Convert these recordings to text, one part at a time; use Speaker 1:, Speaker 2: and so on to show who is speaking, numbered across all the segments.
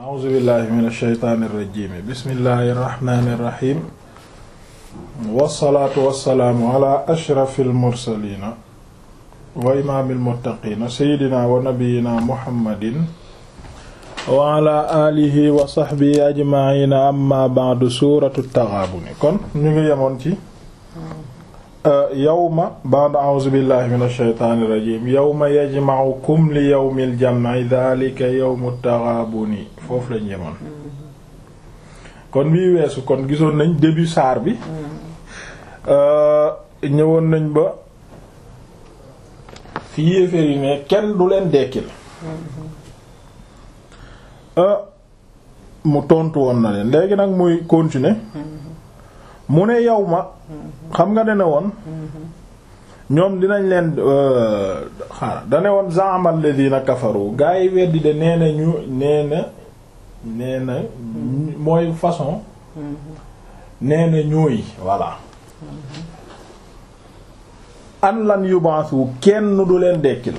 Speaker 1: a'uuzu billahi min ashaytaani irrajim bismillahi irrahmani irrahim wassalaatu wassalaamu ala ashrafi almursalina wa imaami almuttaqiina seydina wa nabiyina muhammadin wa ala alihi wa sahbihi ajmaina amma ba'du suuratu taxaabuni kon ñu ngi yemoon ci yawma ba'da a'uuzu billahi min ashaytaani irrajim yawma yajma'ukum li yawmil jam'i dhalika yawmu taxaabuni foofu lañ yemoon kon bii weesu kon gisoon nañ début saar bi ñëwoon nañ ba fi yéeféer yi ne kenn du leen dekkil mu tontu woon na leen léegi nag muy continuer mu ne yow ma xam nga dane woon ñoom dinañ leen xaaral dane woon za'ama alladhina kafaru gaa yi weddi de nee na ñu nee na nee na mooy façon nee na ñooy voilà an lan yubaasu kenn du leen dekkil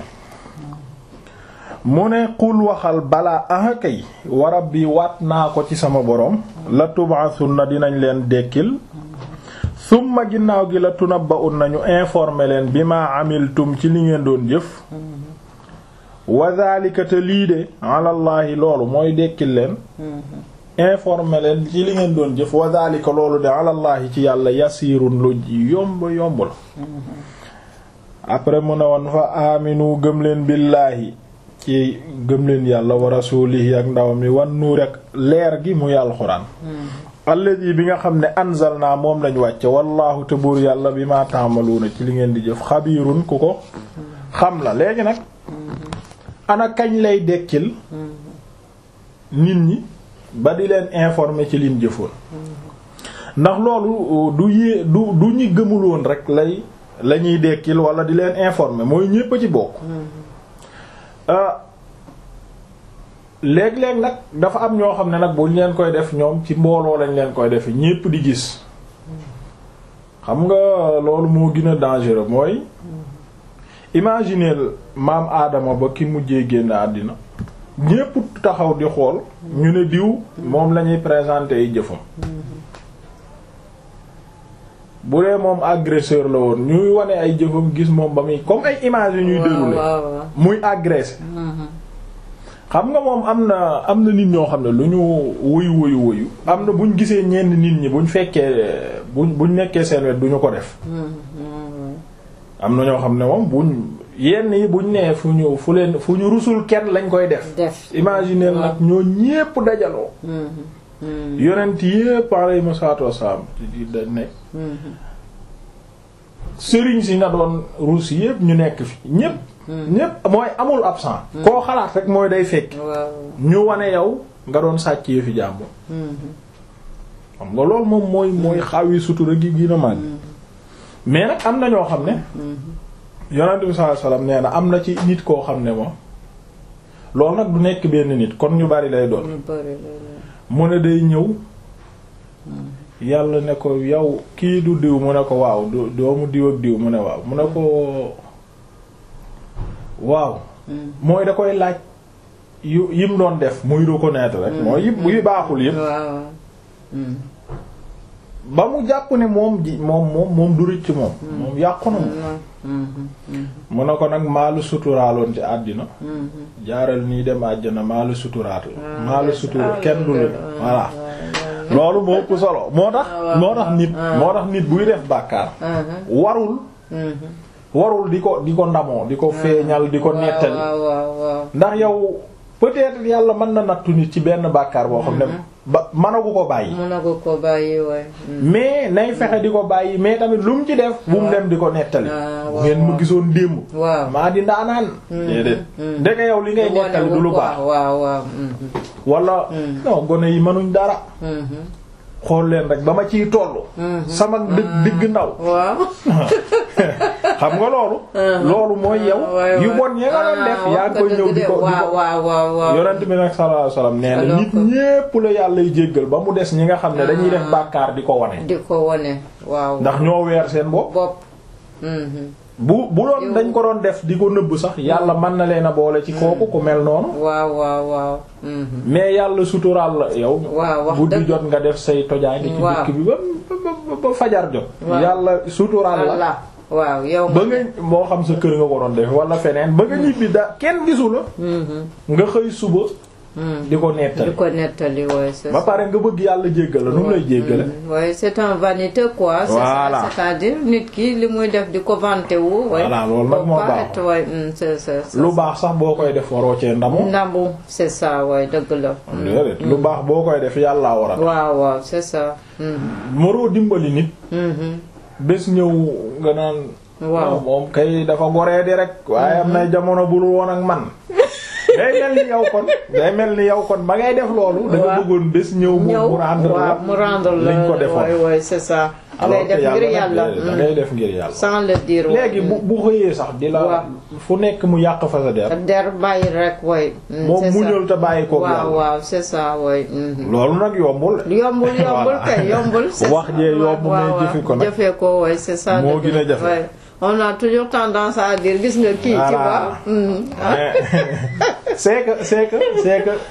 Speaker 1: mu ne qul waxal balaa aha kay warab bi waat naa ko ci sama boroom la tubaasun na dinañ leen dekkil summa ginnaaw gi la tunabba'un nañu informer leen bi ma amiltum ci li ngeen doon jëf wa dhalika te lii de alallaahi loolu mooy dekkil leen informer leen ci li ngeen doon jëf wa dhalika loolu de alallaahi ci yàlla yasiirun lu yomb yomb la après mu ne woon fa aminu gëm leen billaahi ci gëm leen yàlla wa rasuulihi ak ndawam yi wan nuur ak leer gi muy alxuraan alladi bi nga xam ne anzalna moom lañ wàcce wallaahu te buur yàlla bi ma taamaluuna ci li ngeen di jëf xabiirun ku ko xam la léegi nag ana kañ lay dekkil nit ñi ba di leen informer ci liñ jëfoon ndax loolu du yée du du ñi gëmul woon rek lay la ñuy dekkil wala di leen informer mooy ñépp a ci bokk léeg-léeg nag dafa am ñoo xam ne nag buñ leen koy def ñoom ci mbooloo lañ leen koy def ñépp di gis xam nga loolu moo gën a dangereux mooy imaginer maam aadama ba ki mujjee génn àddina ñépp taxaw di xool ñu ne diw moom lañuy présenter ay jëfam bu dee moom agresseur la woon ñuy wane ay jëfam gis moom ba muy comme ay images yu ñuy dérouler muy agressé xam nga moom am na am na nit ñoo xam ne lu ñu wuyu wuyu wuyu am na buñ gisee ñenn nit ñi buñ fekkee buñ buñ nekkee seen wet duñu ko def am na ñoo xam ne moom buñ yenn yi buñ nee fu ñu fu leen fu ñu rusul kenn lañ koy def imaginer nag ñoo ñépp dajaloo yonent yépp alayhi salaatu wassalaam da nekk sëriñ si nga doon ruus yépp ñu nekk fi ñépp ñépp mooy amul absent koo xalaat rek mooy day fekk ñu wane yow nga doon sàcc yi fi jàmbur xam nga loolu moom mooy mooy xawi sutura gi gina mag mais nag am na ñoo xam ne yonent bi sallallahu alayhi wasallam nee na am na ci nit koo xam ne moom loolu nag du nekk benn nit kon ñu bari lay doon mu ne day ñëw yàlla ne ko yow kii du diw mu ne ko waaw doomu diw ak diw mu ne waaw mu ne ko waaw mooy da koy laaj yu yim doon def muy reconnaître rek mooy yëpp yu baaxul yëpp ba mu jàpp ne moom ji moom moom moom du rëcc moom moom yàqu na moom mu ne ko nag maalu suturaaloon ci àddina jaaral nii dem àjjana maalu suturaat la maalu sutura kenn du la voilà loolu moo ëpp solo moo tax moo tax nit moo tax nit buy def bàkkaar warul warul di ko di ko ndamoo di ko feeñal di ko nettali ndax yow peut-être yàlla mën na nattu nit ci benn bàkkaar boo xam ne ba mënagu ko bàyyi
Speaker 2: mënagu ko bàyyi waay
Speaker 1: mais nay fexe di ko bàyyi mais tamit lu mu ci def bu mu dem di ko nettali bu ngeen ma gisoon démb
Speaker 2: waaw
Speaker 1: maa di ndaanaan déedéet ndeke yow li ngay nettali du lu baax
Speaker 2: waaw waaw
Speaker 1: wala non gone yi mënuñ dara xool leen rek ba ma ciy tollu sama dëgg digg ndaw
Speaker 2: waaw
Speaker 1: xam nga loolu loolu mooy yow yu bon ya nga doon def yaa ngi koy ñëw di ko
Speaker 2: waaw waaw waaw waaw
Speaker 1: yonent bi nag sallallahu alayhi wasallam nee na nit ñépp la yàlla y jéggal ba mu des ñi nga xam ne dañuy def bàkkaar di ko wane
Speaker 2: di ko wane waaw
Speaker 1: ndax ñoo weer seen bopp
Speaker 2: bopp
Speaker 1: bu bu doon dañ ko doon def di ko nëbb sax yàlla mën na leen a boole ci kooku ku mel noonu
Speaker 2: waaw waaw waaw. mhm.
Speaker 1: mais yàlla suturaal la yow
Speaker 2: waaw wax
Speaker 1: bu di
Speaker 2: dëgg.
Speaker 1: jot nga def say tojaange ci
Speaker 2: Waaw.
Speaker 1: dëkk bi ba ba ba fajar jot
Speaker 2: Waaw.
Speaker 1: yàlla suturaal la
Speaker 2: voilà waaw yow.
Speaker 1: ba nga moo xam sa kër nga ko doon def wala feneen ba nga ñibbi da kenn gisu la
Speaker 2: Mhm,
Speaker 1: nga xëy suba
Speaker 2: mhm.
Speaker 1: di ko
Speaker 2: di
Speaker 1: nettali
Speaker 2: ko nettali waaye c'est
Speaker 1: ba
Speaker 2: ça.
Speaker 1: pare nga bëgg yàlla jéggal la nu mu lay jéggale
Speaker 2: waaye c'est un vanité quoi. c'est ça,
Speaker 1: Voilà.
Speaker 2: c'est-à-dire nit ki li muy def di ko vanté wu. waaye
Speaker 1: Voilà, loolu nag
Speaker 2: faut
Speaker 1: moo
Speaker 2: pas
Speaker 1: baax.
Speaker 2: être, waaye, mm, c'est c'est c'est
Speaker 1: lu baax sax boo koy def waroo cee ndamu
Speaker 2: ndambu c'est ça waaye dëgg la.
Speaker 1: déedéet lu baax boo koy def yàllaa war a
Speaker 2: waaw waaw c'est ça. Mhm,
Speaker 1: moroo dimbali nit
Speaker 2: mhm.
Speaker 1: bés ñëw nga naan
Speaker 2: Waaw.
Speaker 1: moom kay dafa goree di rek waaye am na jamono bul woon ak man day mel ni yow kon day mel ni yow kon ba ngay def loolu da nga
Speaker 2: Waaw.
Speaker 1: bëggoon bés ñëw mu
Speaker 2: ñëw
Speaker 1: mu rendre
Speaker 2: waaw
Speaker 1: la
Speaker 2: mu rendre la
Speaker 1: liñ ko defoon
Speaker 2: waay waay c'est ça.
Speaker 1: alors
Speaker 2: ngay
Speaker 1: que
Speaker 2: def ngir
Speaker 1: yàlla
Speaker 2: yàlla.
Speaker 1: nag da ngay def ngir yàlla
Speaker 2: sans le dire. waay.
Speaker 1: léegi bu bu xëyee sax di la
Speaker 2: Waaw.
Speaker 1: fu nekk mu yàq fa sa der
Speaker 2: der bàyyi rek waay. mm,
Speaker 1: moom
Speaker 2: c'est ça.
Speaker 1: muñal te bàyyi koog
Speaker 2: waaw
Speaker 1: yàlla
Speaker 2: waaw c'est ça waay. mhm.
Speaker 1: loolu nag yombul
Speaker 2: yombul yombul
Speaker 1: Voilà.
Speaker 2: kay yombul. c'est
Speaker 1: Wax
Speaker 2: ça.
Speaker 1: jee yomb
Speaker 2: waaw,
Speaker 1: mais
Speaker 2: waaw,
Speaker 1: jëfe ko nag.
Speaker 2: jëfe ko waay c'est ça.
Speaker 1: Moo
Speaker 2: dëgg
Speaker 1: gën a
Speaker 2: la,
Speaker 1: jafe.
Speaker 2: waay. on a toujours tendance à dire gis nga kii. tu
Speaker 1: Voilà.
Speaker 2: vois. mhm, ah.
Speaker 1: mais c'est que c'est que c'est que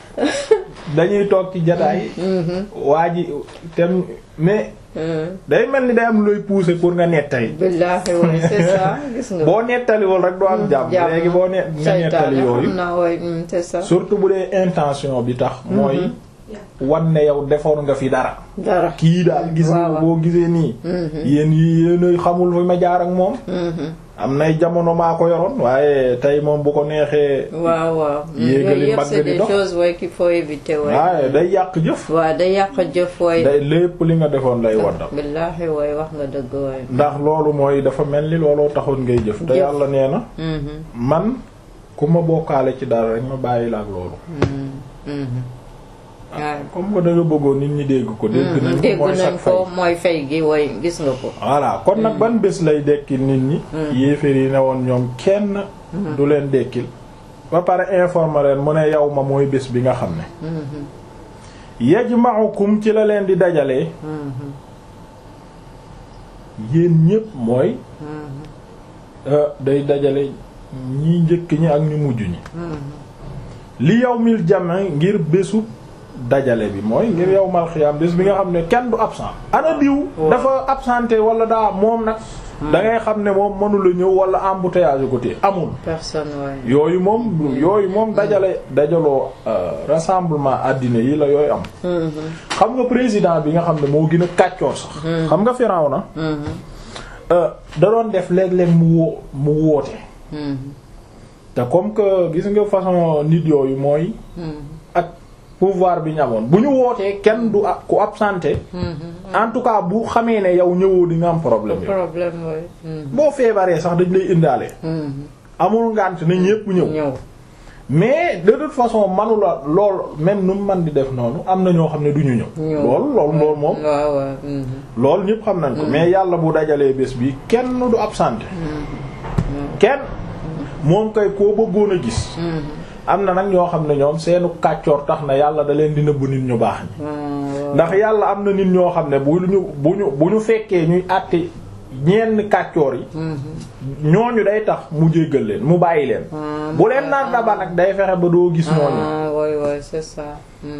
Speaker 1: dañuy toog ci jataay waa ji tem mais
Speaker 2: Mhm.
Speaker 1: day mel ni day am looy pousser pour nga nettali
Speaker 2: billaahi waay c'est ça gis nga.
Speaker 1: boo nettaliwul rek doo am jàmm
Speaker 2: jàmm.
Speaker 1: léegi boo ne nga nettali
Speaker 2: Seytaane
Speaker 1: yooyu
Speaker 2: xam naa waay mm, c'est ça.
Speaker 1: surtout bu dee intention bi tax mooy wan ne yow defoon nga fi dara
Speaker 2: dara.
Speaker 1: kii daal gis nga
Speaker 2: Waaw.
Speaker 1: boo gisee nii yéen yi yéen xamul fi ma jaar ak moom
Speaker 2: Mhm.
Speaker 1: am nay jamono maa ko yoroon waaye tey moom bu ko neexee
Speaker 2: waaw waaw. Mm,
Speaker 1: Yéegali
Speaker 2: yooyu yëpp
Speaker 1: mbagg
Speaker 2: c'est
Speaker 1: di
Speaker 2: des
Speaker 1: dox.
Speaker 2: choses waay qu'il faut éviter waay.
Speaker 1: waaye day yàq jëf
Speaker 2: waaw day yàq jëf waay.
Speaker 1: day lépp li nga defoon lay waddal
Speaker 2: billaahi waay wax nga dëgg waay.
Speaker 1: ndax loolu mooy dafa mel ni looloo taxoon ngay jëf te
Speaker 2: Jëf.
Speaker 1: yàlla nee na
Speaker 2: Mhm,
Speaker 1: man ku ma bokkaale ci dara rek ma bàyyi la ak loolu
Speaker 2: mhm, mhm. waaw.
Speaker 1: comme que da nga bëggoon nit ñi dégg ko dégg nañ ko
Speaker 2: dégg
Speaker 1: mooy
Speaker 2: nañ
Speaker 1: sax fay
Speaker 2: ko mooy fay gi way gis nga ko
Speaker 1: voilà kon nag ban bés lay dekkil nit ñi yéeféer yi ne woon ñoom kenn du leen dekkil ba pare informer leen mu ne yow ma mooy bés bi nga xam ne yajma'ukum ci la leen di dajalee yéen ñépp mooy euh, day dajale ñi njëkk ñi ak ñu mujj ñi li yawmil jam' ngir bésu dajale bi mooy ngir yawmal xiyaam bés bi nga xam ne kenn du absent ana diw dafa absenté wala daa moom nag da ngay xam ne moom mënula ñëw wala embouteillage ko té amul
Speaker 2: personne waay
Speaker 1: yooyu moom yooyu moom dajale dajaloo euh, rassemblement àddina yi la yooyu am xam nga président bi nga xam ne moo gën a kàccoor sax xam nga Firawna euh, da doon def léeg-léeg mu woo mu woote te comme que gis nga façon nit yooyu mooy ak pouvoir bi ñu amoon bu ñu wootee kenn du a- ku absenté en tout cas bu xamee ne yow ñëwoo di nga am problème yow
Speaker 2: problème waay
Speaker 1: boo feebaree sax dañ lay indaale amul ngànt na ñépp ñëw
Speaker 2: ñëw
Speaker 1: mais de toute façon manula lool même nu mu man di def noonu am na ñoo xam ne du ñu ñëw
Speaker 2: Ñëw.
Speaker 1: lool lool lool moom
Speaker 2: waaw waaw
Speaker 1: loolu ñépp xam nañ ko mais yàlla bu dajalee bés bi kenn du absenté kenn moom kay koo bëggoon a gis am na nag ñoo xam ne ñoom seenu kàccoor tax na yàlla da leen di nëbb nit ñu baax ñi ndax yàlla am na nit ñoo xam ne bu ñu bu ñu bu ñu fekkee ñuy àtte ñenn kàccoor yi ñooñu day tax mu jéggal leen mu bàyyi leen bu leen naan daba nag day fexe ba doo gis ñooñu
Speaker 2: ah waay waay c'est ça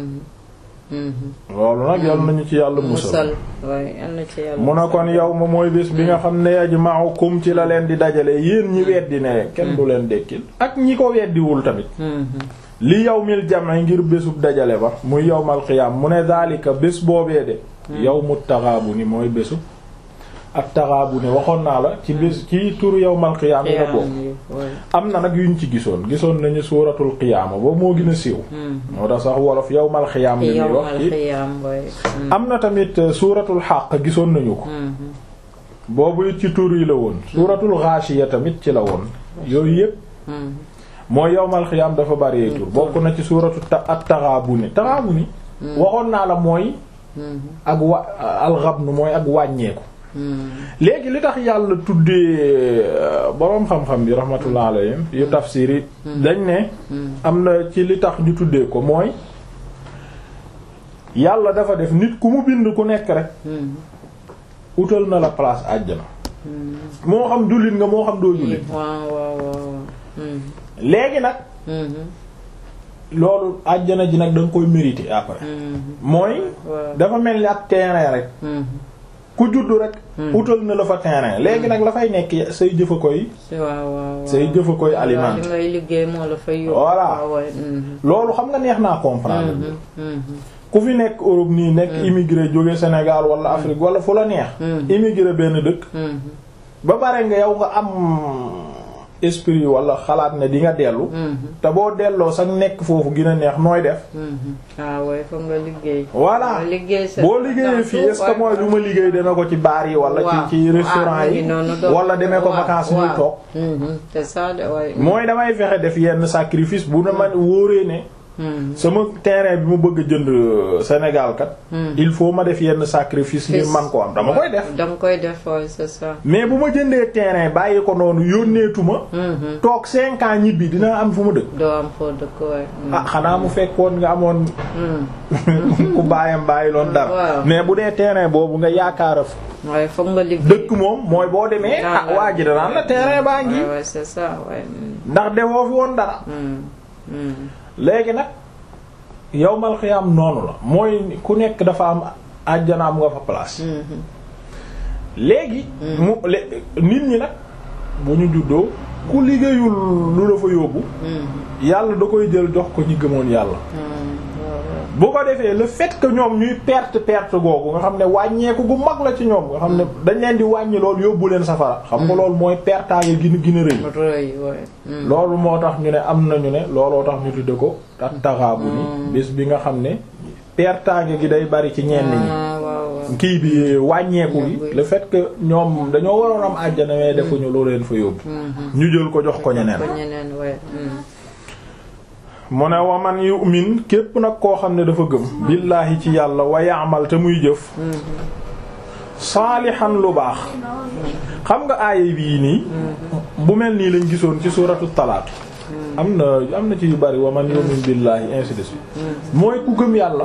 Speaker 1: loolu nag yàlla nañu ci yàlla musal
Speaker 2: musal waay yal na ci yàlla
Speaker 1: mu ne kon yow ma mooy bés bi nga xam ne yajma'ukum ci la leen di dajale yéen ñi weddi ne kenn du leen dekkil ak ñi ko weddiwul tamit li yawmil jam'i ngir bésub dajale ba muy yawmal qiyaam mu ne daalika bés boobee de yawmut taghaabuni mooy bésu ak taghaabuni waxoon naa la ci bés ci turu yawmal qiyaam yi la bokk am na nag yuñ ci gisoon gisoon nañu suuratul qiyaama boobu moo gën a siiw moo tax sax wolof yawmal qiyaam li ñuy wax ci am na tamit euh, suuratul xaq gisoon nañu ko boobu it ci tur yi la woon suuratul ghaashiya tamit ci la woon yooyu yépp mooy yawmal qiyaam dafa bari tur bokk na ci suuratu ta at taghaabuni taghaabuni waxoon naa la mooy ak wa alxabnu mooy ak wàññeeku léegi li tax yàlla tuddee boroom xam-xam bi rahmatullah alayhim yu tafsir yi dañ ne am na ci li tax ñu tuddee ko mooy yàlla dafa def nit ku mu bind ku nekk rek utal na la place àjjana moo xam jullit nga moo xam doo jullit
Speaker 2: waaw waaw waaw. Mhm.
Speaker 1: léegi nag
Speaker 2: Mhm.
Speaker 1: loolu àjjana ji nag da nga koy mériter après
Speaker 2: Mhm.
Speaker 1: mooy
Speaker 2: waaw.
Speaker 1: dafa mel ni ab terrain rek
Speaker 2: Mhm.
Speaker 1: ku juddu rek utal na la fa terrain léegi nag la fay nekk say jëfa koy
Speaker 2: si waaw waaw waaw.
Speaker 1: say jëfa koy
Speaker 2: waaw
Speaker 1: alimenté
Speaker 2: li ngay liggéey moo la fay yóbbu.
Speaker 1: Voilà.
Speaker 2: waaw waay. Mhm.
Speaker 1: loolu xam nga neex naa comprendre
Speaker 2: Mhm. Mhm.
Speaker 1: ku fi nekk Europe nii nekk immigré jóge Sénégal wala Afrique wala fu la neex
Speaker 2: Mm.
Speaker 1: immigré benn dëkk
Speaker 2: Mhm.
Speaker 1: ba pare nga yow nga am esprit wala xalaat ne di nga dellu
Speaker 2: Mhm.
Speaker 1: te boo delloo sax nekk foofu gën a neex nooy def
Speaker 2: Mhm. waaw waay foog nga liggéey.
Speaker 1: voilà
Speaker 2: nga liggéey sa
Speaker 1: boo liggéeyee fii est-ce que mooy lu ma liggéey dana ko ci baar yi wala ci ci restaurant yi wala demee ko vacances ñuy toog
Speaker 2: c'est ça de waay.
Speaker 1: mooy damay fexe def yenn sacrifice bu na ma wóoree ne
Speaker 2: Mhm.
Speaker 1: sama terrain bi mu bëgg a jënd euh, Sénégal kat
Speaker 2: Mhm.
Speaker 1: il faut ma def yenn sacrifice ngir man ko am dama koy def
Speaker 2: dama koy def waay c'est ça.
Speaker 1: mais bu ma jëndee terrain bàyyi ko noonu yónneetuma
Speaker 2: Mhm.
Speaker 1: toog cinq ans ñibbi dina am fu ma dëkk
Speaker 2: doo am foo dëkk waay.
Speaker 1: ah xanaa mu fekkoon nga amoon
Speaker 2: Mhm.
Speaker 1: ku bàyyam bàyyi loon dara
Speaker 2: Waaw.
Speaker 1: mais bu dee terrain boobu nga yaakaara fa
Speaker 2: waaye foog nga liggéey.
Speaker 1: dëkk moom mooy boo demee ah waa ji danaan la terrain baa ngi
Speaker 2: waay waay c'est ça waay. Mhm.
Speaker 1: ndax defoo fi woon dara
Speaker 2: Mhm. Mhm.
Speaker 1: léegi nag yowmal xiyaam noonu la mooy ku nekk dafa am àjjana am nga fa place
Speaker 2: Mhm.
Speaker 1: léegi mu lé- nit ñi nag bu ñu juddoo ku liggéeyul lu la fa yóbbu
Speaker 2: Mhm.
Speaker 1: yàlla da koy jël jox ko ñi gëmoon yàlla
Speaker 2: Mhm. waaw waaw.
Speaker 1: bu ko defee le fait que ñoom ñuy perte perte googu nga xam ne wàññeeku gu mag la ci ñoom nga xam ne dañ leen di wàññi loolu yóbbu leen safara xam nga loolu mooy pertaange gi gën a rëy
Speaker 2: rëy waay. Mhm.
Speaker 1: loolu moo tax ñu ne am nañu ne looloo tax ñu tudde ko ak taxaabu ni bés bi nga xam ne pertaange gi day bari ci ñenn ñi
Speaker 2: ah waaw waaw.
Speaker 1: kii bi wàññeeku gi
Speaker 2: Yóbbu.
Speaker 1: le fait que ñoom dañoo waroon am àjjana mais defuñu loo leen fa yóbbu
Speaker 2: Mhm.
Speaker 1: ñu jël ko jox ko ñeneen
Speaker 2: ko ñeneen waay. Mhm.
Speaker 1: mu ne waman yu'min képp nag koo xam ne dafa gëm billaahi ci yàlla wa ya'mal te muy jëf saalihan lu baax xam nga aaya bii nii bu mel nii lañ gisoon ci suuratu talaaq am na am na ci yu bari waman yu'min billaahi ainsi de suite mooy ku gëm yàlla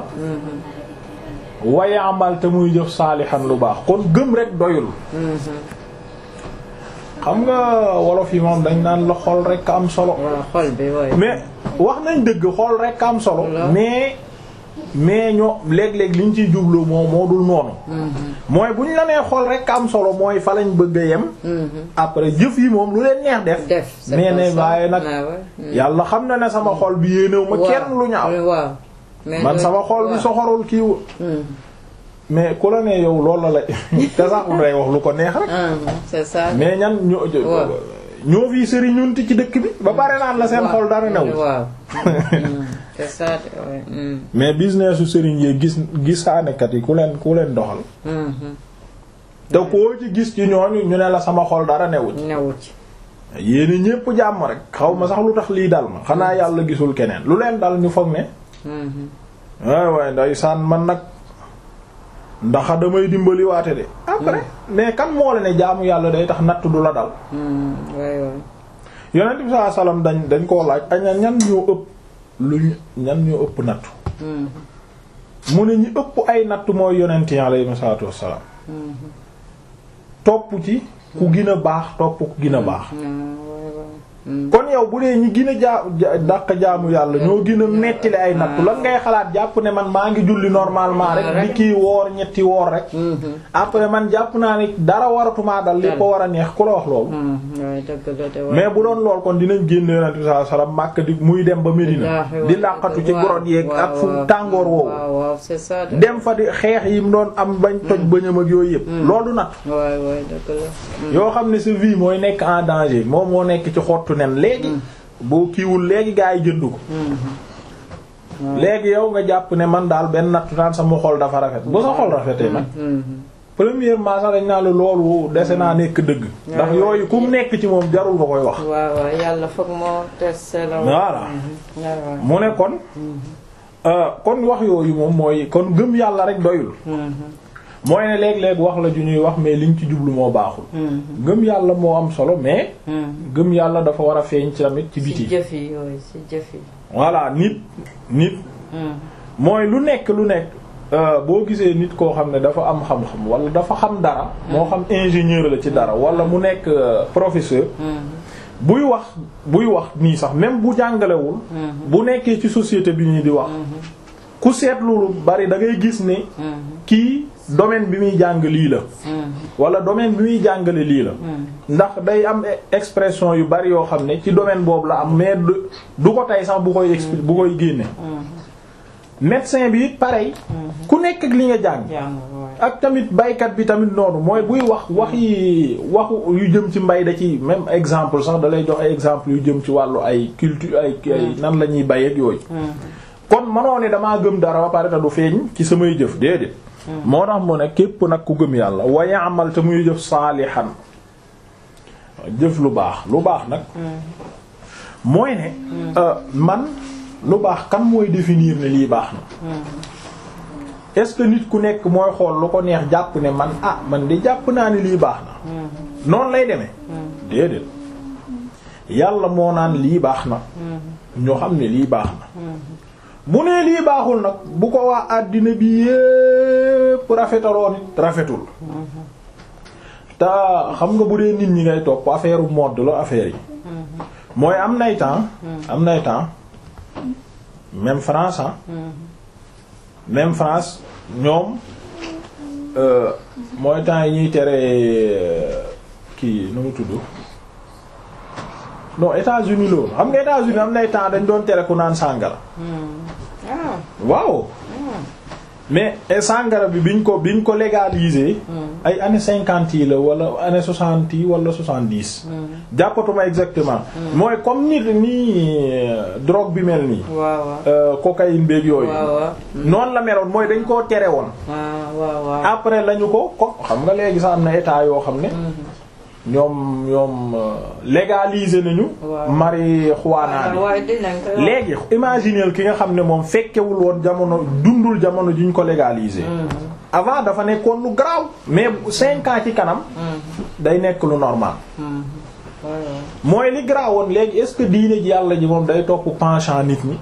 Speaker 1: wa ya'mal te muy jëf saalihan lu baax kon gëm rek doyul xam nga wolof yi moom dañ naan la xol rek am solo
Speaker 2: waaw xol bi waay.
Speaker 1: mais wax nañ dëgg xool rek am solo
Speaker 2: Voilà.
Speaker 1: mais mais ñoo léeg-léeg liñ ciy jublu moo moo dul noonu mooy bu ñu la nee xool rek am solo mooy fa lañ bëgg a yem après jëf yi moom lu leen neex def
Speaker 2: def c'est
Speaker 1: mais
Speaker 2: pas
Speaker 1: ne
Speaker 2: ça.
Speaker 1: waaye nag
Speaker 2: Ah ouais.
Speaker 1: yàlla xam na ne sama xol bi yéenéw ma
Speaker 2: Waaw.
Speaker 1: kenn lu ñaaw
Speaker 2: waaw. mais
Speaker 1: man
Speaker 2: loolu-
Speaker 1: sama xol bi
Speaker 2: waaw.
Speaker 1: soxorul kiiwu
Speaker 2: Mhm.
Speaker 1: mais ku la ne yow loolu la la te sax day wax lu ko neex rek
Speaker 2: Ah, c'est ça.
Speaker 1: mais ñan ñoo
Speaker 2: Waaw.
Speaker 1: ñoo fii sëriñ ñunti ci dëkk bi ba pare naan la seen
Speaker 2: Waaw.
Speaker 1: xol dara new
Speaker 2: waaw. Mhm. c'est ça de waay. Mhm.
Speaker 1: mais business su sëriñ yi gis gisaanekat yi ku leen ku leen doxal
Speaker 2: Mhm.
Speaker 1: te koo ci gis ci ñooñu ñu ne la sama xol dara newuñ
Speaker 2: newu ci.
Speaker 1: yéen ñépp jàmm rek xaw ma sax lu tax lii dal ma xanaa yàlla gisul keneen lu leen dal ñu foog ne
Speaker 2: Mhm.
Speaker 1: waay waay ndeysaan man nag ndax damay dimbali waate de après mais kan moo la ne jaamu yàlla day tax natt du la dal
Speaker 2: Mhm. waay waay.
Speaker 1: yonent bi sallallahu alayhi wasallam dañ dañ koo laaj aña ñan ñoo ëpp lu ñu ñan ñoo ëpp nattu
Speaker 2: Mhm.
Speaker 1: mu ne ñi ëpp ay nattu mooy yonent yi alayhi salaatu wassalaam
Speaker 2: Mhm.
Speaker 1: topp ci ku gën a baax topp ku gën a baax
Speaker 2: Ah, waay waay. Mhm.
Speaker 1: kon yow bu dee ñi gën a jaa ja- dàq jaamu yàlla ñoo gën a metti le ay nattu lan ngay xalaat jàpp ne man maa ngi julli normalement rek di kii woor ñetti woor rek
Speaker 2: Mhm.
Speaker 1: après man jàpp naa ni dara waratumaa dal li ko war a neex ku la wax loolu
Speaker 2: Mhm. waay dëgg la de waay.
Speaker 1: mais bu doon lool kon dinañ génne yonent bi sallallahu alayhi wasallam Makka di muy dem ba Medina
Speaker 2: Wallaahi
Speaker 1: di
Speaker 2: waay.
Speaker 1: làqatu ci
Speaker 2: Waaw,
Speaker 1: gorod yeeg ak fu
Speaker 2: waaw,
Speaker 1: tàngoor woowu
Speaker 2: waaw waaw c'est ça de.
Speaker 1: dem fa di xeex yi mu doon am bañ toj bëñam ak yooyu yëpp loolu natt
Speaker 2: waay waay dëgg la.
Speaker 1: yoo xam ne sa vie mooy nekk en danger moom moo nekk ci xottu nen léegi boo kiiwul léegi gaa yi jënd ko léegi yow nga jàpp ne man daal benn nattu naan sama xol dafa rafet bu sa xol rafetee nag
Speaker 2: Mhm.
Speaker 1: premièrement sax dañ naa la loolu dese naa nekk dëgg ndax yooyu ku mu nekk ci moom jarul nga koy wax
Speaker 2: waaw waaw yàlla foog moo testé la.
Speaker 1: Voilà.
Speaker 2: Mhm. waaw waaw.
Speaker 1: mu ne kon euh, kon wax yooyu moom mooy kon gëm yàlla rek doyul
Speaker 2: Mhm.
Speaker 1: mooy ne léeg-léeg wax la ju ñuy wax mais liñ ci jublu moo baaxul
Speaker 2: Mhm.
Speaker 1: gëm yàlla moo am solo mais
Speaker 2: Mhm.
Speaker 1: gëm yàlla dafa war a feeñ ci tamit ci
Speaker 2: ci
Speaker 1: biti
Speaker 2: jëf yi yooyu ci jëf yi.
Speaker 1: voilà nit nit
Speaker 2: Mhm.
Speaker 1: mooy lu nekk lu nekk euh, boo gisee nit koo xam ne dafa am xam-xam wala dafa xam dara moo xam ingénieur la ci dara wala mu nekk euh, professeur buy wax buy wax nii sax même bu jàngalewul bu nekkee ci société bi nii di wax ku seetlu lu bari da ngay gis ne kii domaine bi muy jàng lii la wala domaine bi muy jàngale lii la ndax day am e- expression yu bari yoo xam ne ci domaine boobu la am mais du du ko tey sax bu koy expli bu koy génne médecin bi it pareil ku nekk ak li nga jàng
Speaker 2: jàng waay.
Speaker 1: ak tamit baykat bi tamit noonu mooy buy wax wax yi waxu yu jëm ci mbay da ci même exemple sax da lay jox ay exemple yu jëm ci wàllu ay culture ay ay nan la ñuy bay ak yooyu kon mënoo ne damaa gëm dara ba pare te du feeñ ci samay jëf déedéet moo tax mu ne képp nag ku gëm yàlla wa ya'mal te muy jëf saalihan jëf lu baax lu baax nag mooy ne euh, man lu baax kan mooy définir ne lii baax na est-ce que nit ku nekk mooy xool lu ko neex jàpp ne man ah man di jàpp naa ne lii baax na noonu lay demee déedéet yàlla moo naan lii baax na ñoo xam ne lii baax na bu nee lii baaxul nag bu ko waa àddina bi yépp rafetaloon it rafetul te xam nga bu dee nit ñi ngay topp affaire mode la affaire yi mooy am nay temps am nay temps même France ah même France ñoom euh, mooy temps yi ñuy tere euh, kii nu mu tudd non États-Unis loolu xam nga États-Unis am nay temps dañ doon tere ku naan sàngara
Speaker 2: ah
Speaker 1: waaw mais eh, sàngara bi biñ ko biñ ko légaliser ay années cinquante yi la wala années soixante yi wala soixante-dix jàppatuma exactement mooy comme nit nii euh, drogue bi mel nii
Speaker 2: waaw waaw.
Speaker 1: euh, cocaïne beeg yooyu
Speaker 2: waaw waaw.
Speaker 1: noonu la meloon mooy dañ koo tere woon
Speaker 2: waaw waaw waaw.
Speaker 1: après lañu ko ko xam nga léegi sax am na état yoo xam ne ñoom ñoom euh, légaliser nañu
Speaker 2: Waaw.
Speaker 1: marijuana bi
Speaker 2: waaye dinañ ko.
Speaker 1: léegi imagineel ki nga xam ne moom fekkewul woon jamono dundul jamono ji ñu ko légaliser avant dafa nekkoon lu garaaw mais cinq ans ci kanam day nekk lu normal
Speaker 2: waaw
Speaker 1: mooy li garaawoon léegi est-ce que diine ji yàlla ji moom day topp penchant nit ñi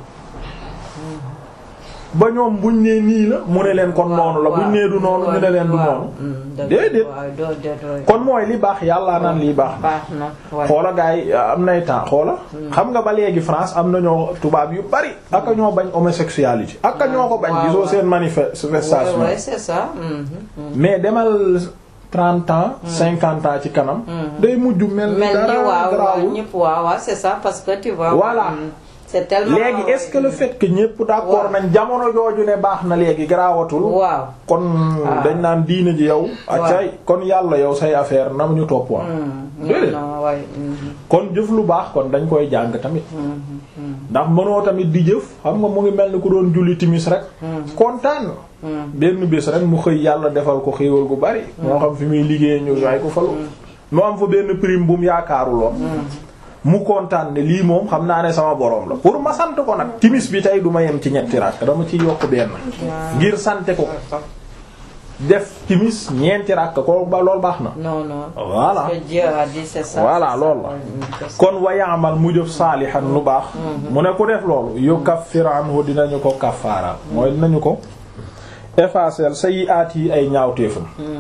Speaker 1: ba ñoom buñ nee nii la mu ne leen kon noonu la buñ nee du noonu ñu ne leen du noonu déedéet
Speaker 2: waaw doo déedéet.
Speaker 1: kon mooy li baax yàlla naan lii baax na
Speaker 2: baax na waaye.
Speaker 1: xoola gars yi am nay temps xoola xam nga ba léegi France am na ñoo tubaab yu bari aka ñoo bañ homosexualité aka ñoo ko bañ
Speaker 2: waaw,
Speaker 1: gisoo
Speaker 2: waaw.
Speaker 1: seen manifestation
Speaker 2: Ouais, ouais, c'est ça. Mhm, mhm.
Speaker 1: mais demal trente ans cinquante ans ci kanam day mujj mel ni
Speaker 2: mel ni
Speaker 1: dara
Speaker 2: waaw waaw
Speaker 1: garaawul
Speaker 2: ñëpp waaw waaw c'est ça parce que tu vois.
Speaker 1: Voilà.
Speaker 2: mm, c'est tellement.
Speaker 1: léegi est-ce que le fait que ñépp d'accord
Speaker 2: Waaw.
Speaker 1: nañ jamono jooju ne baax na léegi garaawatul
Speaker 2: waaw.
Speaker 1: kon
Speaker 2: Ah.
Speaker 1: dañ naan diine ji yow acay kon yàlla yow say affaire nam ñu topp woon
Speaker 2: Mm,
Speaker 1: déedéet
Speaker 2: non non waaye. mhm,
Speaker 1: kon jëf lu baax kon dañ koy jàng tamit
Speaker 2: mhm, mhm.
Speaker 1: ndax mënoo tamit di jëf xam nga mu ngi mel ni ku doon julli timis rek kontaan benn bés rek mu xëy yàlla defal ko xéewal gu bari moo xam fi muy liggéey ñu yaay ko falu mu am fa benn prime bu mu yaakaaruloon mu kontaan ne lii moom xam naa ne sama borom la pour ma sant ko nag timis bi tey du ma yem ci ñetti rakk dama ci yokk benn ngir sante ko def timis ñeenti rakk ko ba loolu baax na
Speaker 2: non non.
Speaker 1: Voilà.
Speaker 2: parce que Dieu a dit c'est ça.
Speaker 1: Voilà,
Speaker 2: c'est ça.
Speaker 1: loolu la.
Speaker 2: Mm, c'est ça.
Speaker 1: kon wa ya'mal mu jëf saalihan lu baax mu ne ku def loolu yukaffir anhu dinañu ko kaffaaral mooy dinañu ko effacer sayyi'aat yi ay ñaawteefam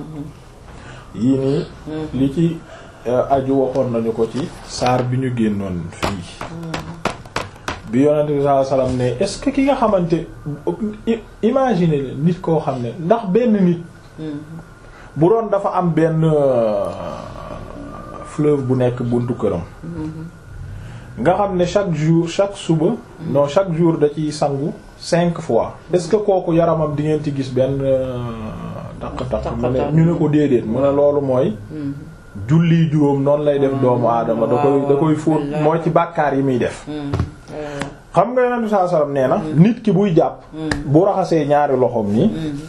Speaker 1: yii nii li ci euh, aju waxoon nañu ko ci saar bi ñu génnoon fii bi yonent bi sallallahu alayhi wasallam ne est-ce que ki nga xamante i- imaginer leen nit koo xam ne ndax benn nit bu doon dafa am benn euh, fleuve bu nekk buntu këram nga xam ne chaque jour chaque suba non chaque jour da ciy sangu cinq fois est-ce que kooku yaramam di ngeen ci gis benn taq-taq mu ne ñu ne ko déedéet mu ne loolu mooy julli juróom noonu lay def doomu aadama da koy da koy fóot mooy ci bàkkaar yi muy def
Speaker 2: Mm, euh,
Speaker 1: xam nga yonent bi sallallahu alayhi wasallam nee na nit ki buy jàpp bu raxasee ñaari loxoom nii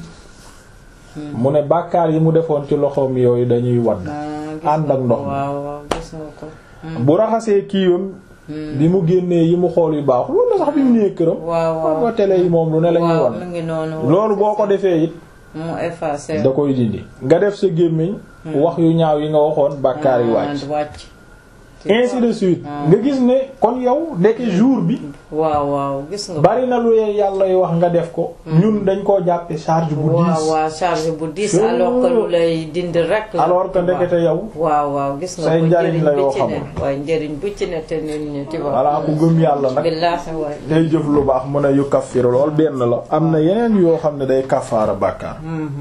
Speaker 1: mu ne bàkkaar yi mu defoon ci loxoom yooyu dañuy wadd
Speaker 2: ah, gis
Speaker 1: ànd
Speaker 2: nga
Speaker 1: ak
Speaker 2: ko,
Speaker 1: ndox mi.
Speaker 2: waaw waaw gis nga ko. Mm,
Speaker 1: bu raxasee kiiwam bi mu génnee yi mu xool yu baax loolu sax bi mu nee këram
Speaker 2: waaw
Speaker 1: xam
Speaker 2: waaw.
Speaker 1: nga télé yi moom lu ne la ñuy
Speaker 2: waaw
Speaker 1: wan
Speaker 2: mu ngi noonu.
Speaker 1: loolu boo ko defee it
Speaker 2: mu effacé.
Speaker 1: da koy dindi nga def sa gémmiñ wax yu ñaaw yi nga waxoon bàkkaar yi
Speaker 2: Ah,
Speaker 1: wàcc
Speaker 2: wàcc.
Speaker 1: ainsi de suite nga gis ne kon yow ndeke jour bi
Speaker 2: waaw waaw gis nga.
Speaker 1: bari na lu yàlla wax nga def ko ñun dañ koo jàppe charge bu
Speaker 2: waaw
Speaker 1: diis
Speaker 2: waaw charge bu diis
Speaker 1: Sure.
Speaker 2: alors que lu lay dindi rek. la.
Speaker 1: alors que ndekete yow
Speaker 2: waaw waaw gis nga
Speaker 1: say
Speaker 2: ko
Speaker 1: njariñ la
Speaker 2: njëriñ
Speaker 1: yoo
Speaker 2: bu ci ne
Speaker 1: xamul.
Speaker 2: waaye njëriñ bu ci ne te nit ñi ci
Speaker 1: voilà ku gëm yàlla nag
Speaker 2: billaahi waay.
Speaker 1: day jëf lu baax mu ne yu kaffiru lool benn la am na yeneen yoo xam ne day kaffaara bàkkaar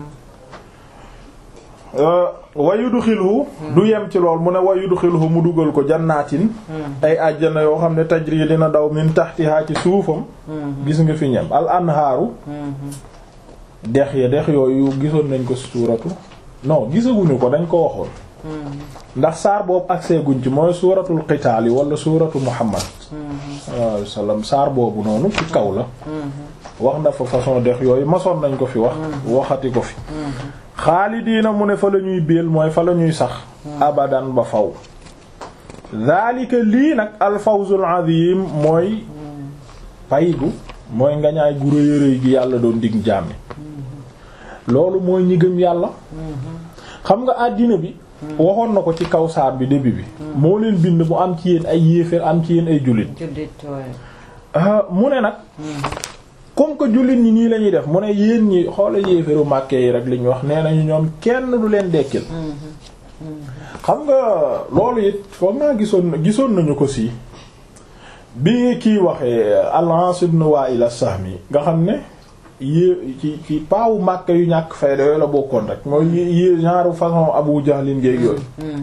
Speaker 1: wa yudxiluhu du yem ci lool mu ne wa yudxiluhu mu dugal ko jannaatin ay àjjana yoo xam ne tajri dina daw min tahtiha ci suufam gis nga fi ñem al anhaaru dex ya dex yooyu gisoon nañ ko suuratu non gisaguñu ko dañ ko waxoon ndax saar boobu agsee guñ ci mooy suuratul qitaal yi wala suuratu muhammad sallallahu alayhi wasallam saar boobu noonu ci kaw la wax na fa façon dex yooyu masoon nañ ko fi wax waxati ko fi xaalidiina mu ne fa la ñuy béel mooy fa la ñuy sax abadan ba faw daalika lii nag alfawzul azim mooy paygu mooy ngañaay gu rëy a rëy gi yàlla doon dig jàmmi loolu mooy ñi gëm yàlla xam nga àddina bi waxoon na ko ci kaw saar bi début bi moo leen bind mu am ci yéen ay yéeféer am ci yéen ay jullit
Speaker 2: jullit waay.
Speaker 1: ah mu ne nag comme que jullit ñi nii la ñuy def mu ne yéen ñi xoola yéeféeru màkke yi rek li ñu wax nee nañu ñoom kenn du leen dekkil xam nga loolu it foog naa gisoon gisoon nañu ko si bi kii waxee al-As ibn Wa'il as-Sahmi nga xam ne yée ci ci paawu màkke yu ñàkk fayda yooyu la bokkoon rek mooy yé genre façon Abu Jahlin géeg yooyu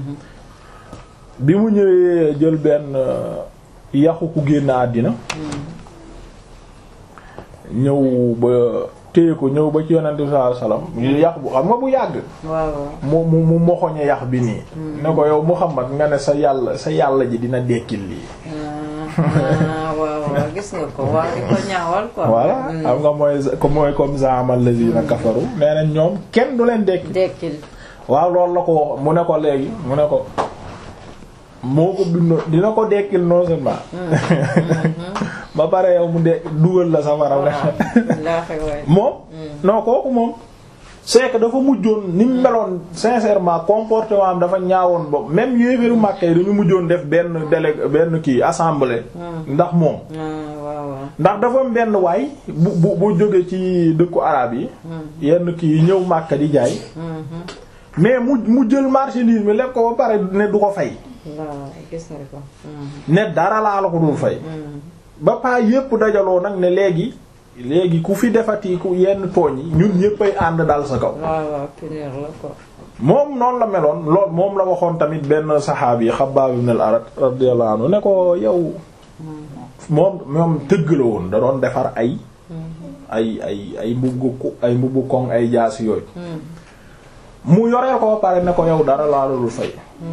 Speaker 1: bi mu ñëwee jël benn yaxu ku génn àddina ñëw ba téye ko ñëw ba ci yonent bi sallallahu alayhi wasallam yax bu xam nga bu yàgg
Speaker 2: waaw waaw.
Speaker 1: mu mu mu moxoñe yax bi nii ne ko yow Muhammad nga ne sa yàlla sa yàlla ji dina dekkil lii
Speaker 2: ah waaw waaw gis nga ko waaw di ko ñaawal quoi.
Speaker 1: voilà xam nga mooy ko mooy comme za'ama allazina kafaru nee na ñoom kenn du leen dekki
Speaker 2: dekkil.
Speaker 1: waaw loolu la ko wax mu ne ko léegi mu ne ko moo ko bindoo dina ko dekkil non seulement ba pare yow mu de dugal la safara
Speaker 2: waaw billaahi waay.
Speaker 1: moom non kooku moom c'est que dafa mujjoon ni mu meloon sincèrement comportement am dafa ñaawoon boobu même yéeféru Makka yi dañu mujjoon def benn délégué benn kii assemblée ndax moom
Speaker 2: ah waaw waaw.
Speaker 1: ndax dafa am benn waay bu bu bu jóge ci dëkku araab yi yenn kii yi ñëw Makka di jaay mais mu mu jël marchandise mi lekk ko ba pare ne du ko fay
Speaker 2: waaw gis nga ko.
Speaker 1: ne dara laa la ko dul fay ba paa yépp dajaloo nag ne léegi léegi ku fi defati ku yenn tooñ yi ñun ñéppay ànd dal sa kaw
Speaker 2: waaw waaw punir la quoi.
Speaker 1: moom noonu la meloon lool moom la waxoon tamit benn saxaabi yi Xabbaab ibn al-Arat radiyallahu anhu ne ko yow moom moom tëgg la woon da doon defar ay ay ay ay mbubbu ku ay mbubbu koŋ ay jaasi yooyu mu yoreel ko ba pare ne ko yow dara laa la dul fay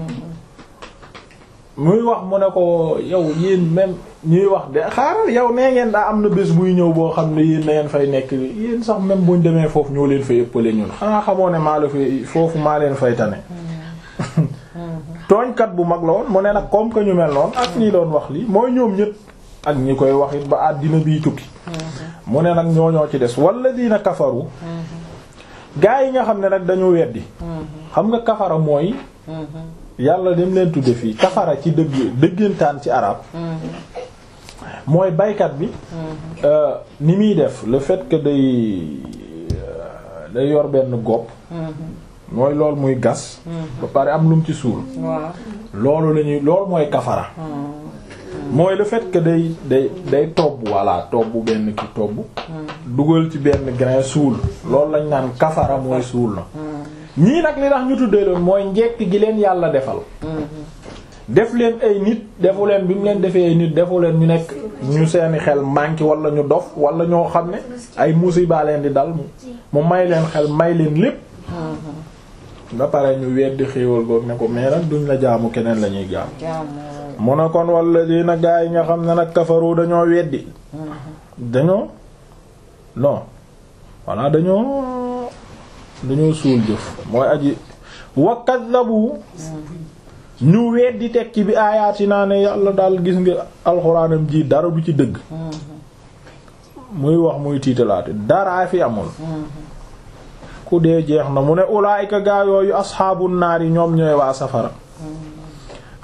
Speaker 1: muy wax mu ne ko yow yéen même ñuy wax de xaaral yow nee ngeen daa am na bés buy ñëw boo xam ne yéen na ngeen fay nekk yéen sax même buñ demee foofu ñoo leen fay ëppale ñun xanaa xamoo ne maa la fay foofu maa leen fay tane tooñkat bu mag la woon mu ne nag comme que ñu mel noonu ak ñi doon wax lii mooy ñoom ñëpp ak ñi koy wax it ba àddina biy tukki mu ne nag ñoo ñoo ci des wala dina kafaru gaa yi nga xam ne nag dañu weddi xam nga kafara mooy yàlla dem leen tudde fii kafara ci dëgg dëggantaan ci arab mooy baykat bi ni muy def le fait que day day yor benn gopp mooy loolu muy gas ba pare am lu mu ci suul
Speaker 2: waaw.
Speaker 1: loolu la ñuy loolu mooy kafara mooy le fait que day day day tobb walla tobb benn ki tobb dugal ci benn grain suul loolu lañ naan kafara mooy suul na ñii nag li tax ñu tuddee loolu mooy njekk gi leen yàlla defal def leen ay nit defu leen bi mu leen defee ay nit defu leen ñu nekk ñu seeni xel manqué wala ñu dof wala ñoo xam ne ay musiba leen di dal mu may leen xel may leen lépp ba pare ñu weddi xéewal goog ne ko mais nag duñ la jaamu keneen la ñuy jaamu
Speaker 2: jaamu
Speaker 1: mu ne kon wala dina gaa yi nga xam ne nag kafaru dañoo weddi dañoo non voilà dañoo dañoo suul jëf mooy aji wa kaddabu ñu weddi tekki bi aayaati naa ne yàlla daal gis nga alxuraanam ji dara du ci dëgg muy wax muy tiitalaate daraa fi amul ku dee jeex na mu ne ulaayika gaa yooyu asxaabu naar yi ñoom ñooy waa safara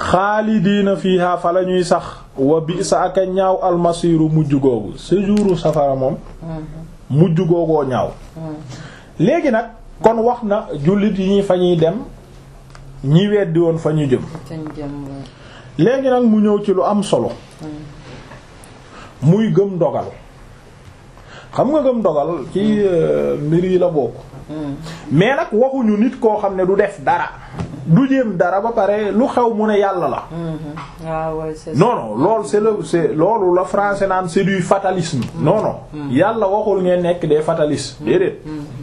Speaker 1: xaalidiina fiiha fa la ñuy sax wa bi sa ak a ñaaw almasiiru mujj googu séjouru safara moom mujj googoo ñaaw léegi nag kon wax na jullit yi ñi fa ñuy dem ñi weddi woon fa ñu jëm
Speaker 2: Fañ jëm
Speaker 1: léegi nag mu ñëw ci lu am solo muy gëm dogal xam nga gëm dogal ci euh, mbir yi la bokk mais nag waxuñu nit koo xam ne du def dara du jéem dara ba pare lu xew mu ne yàlla la
Speaker 2: waaw waaw c'est ça.
Speaker 1: non non loolu c'est le c'est loolu la français naan c'est du fatalisme non non yàlla waxul ngeen nekk des fatalistes déedéet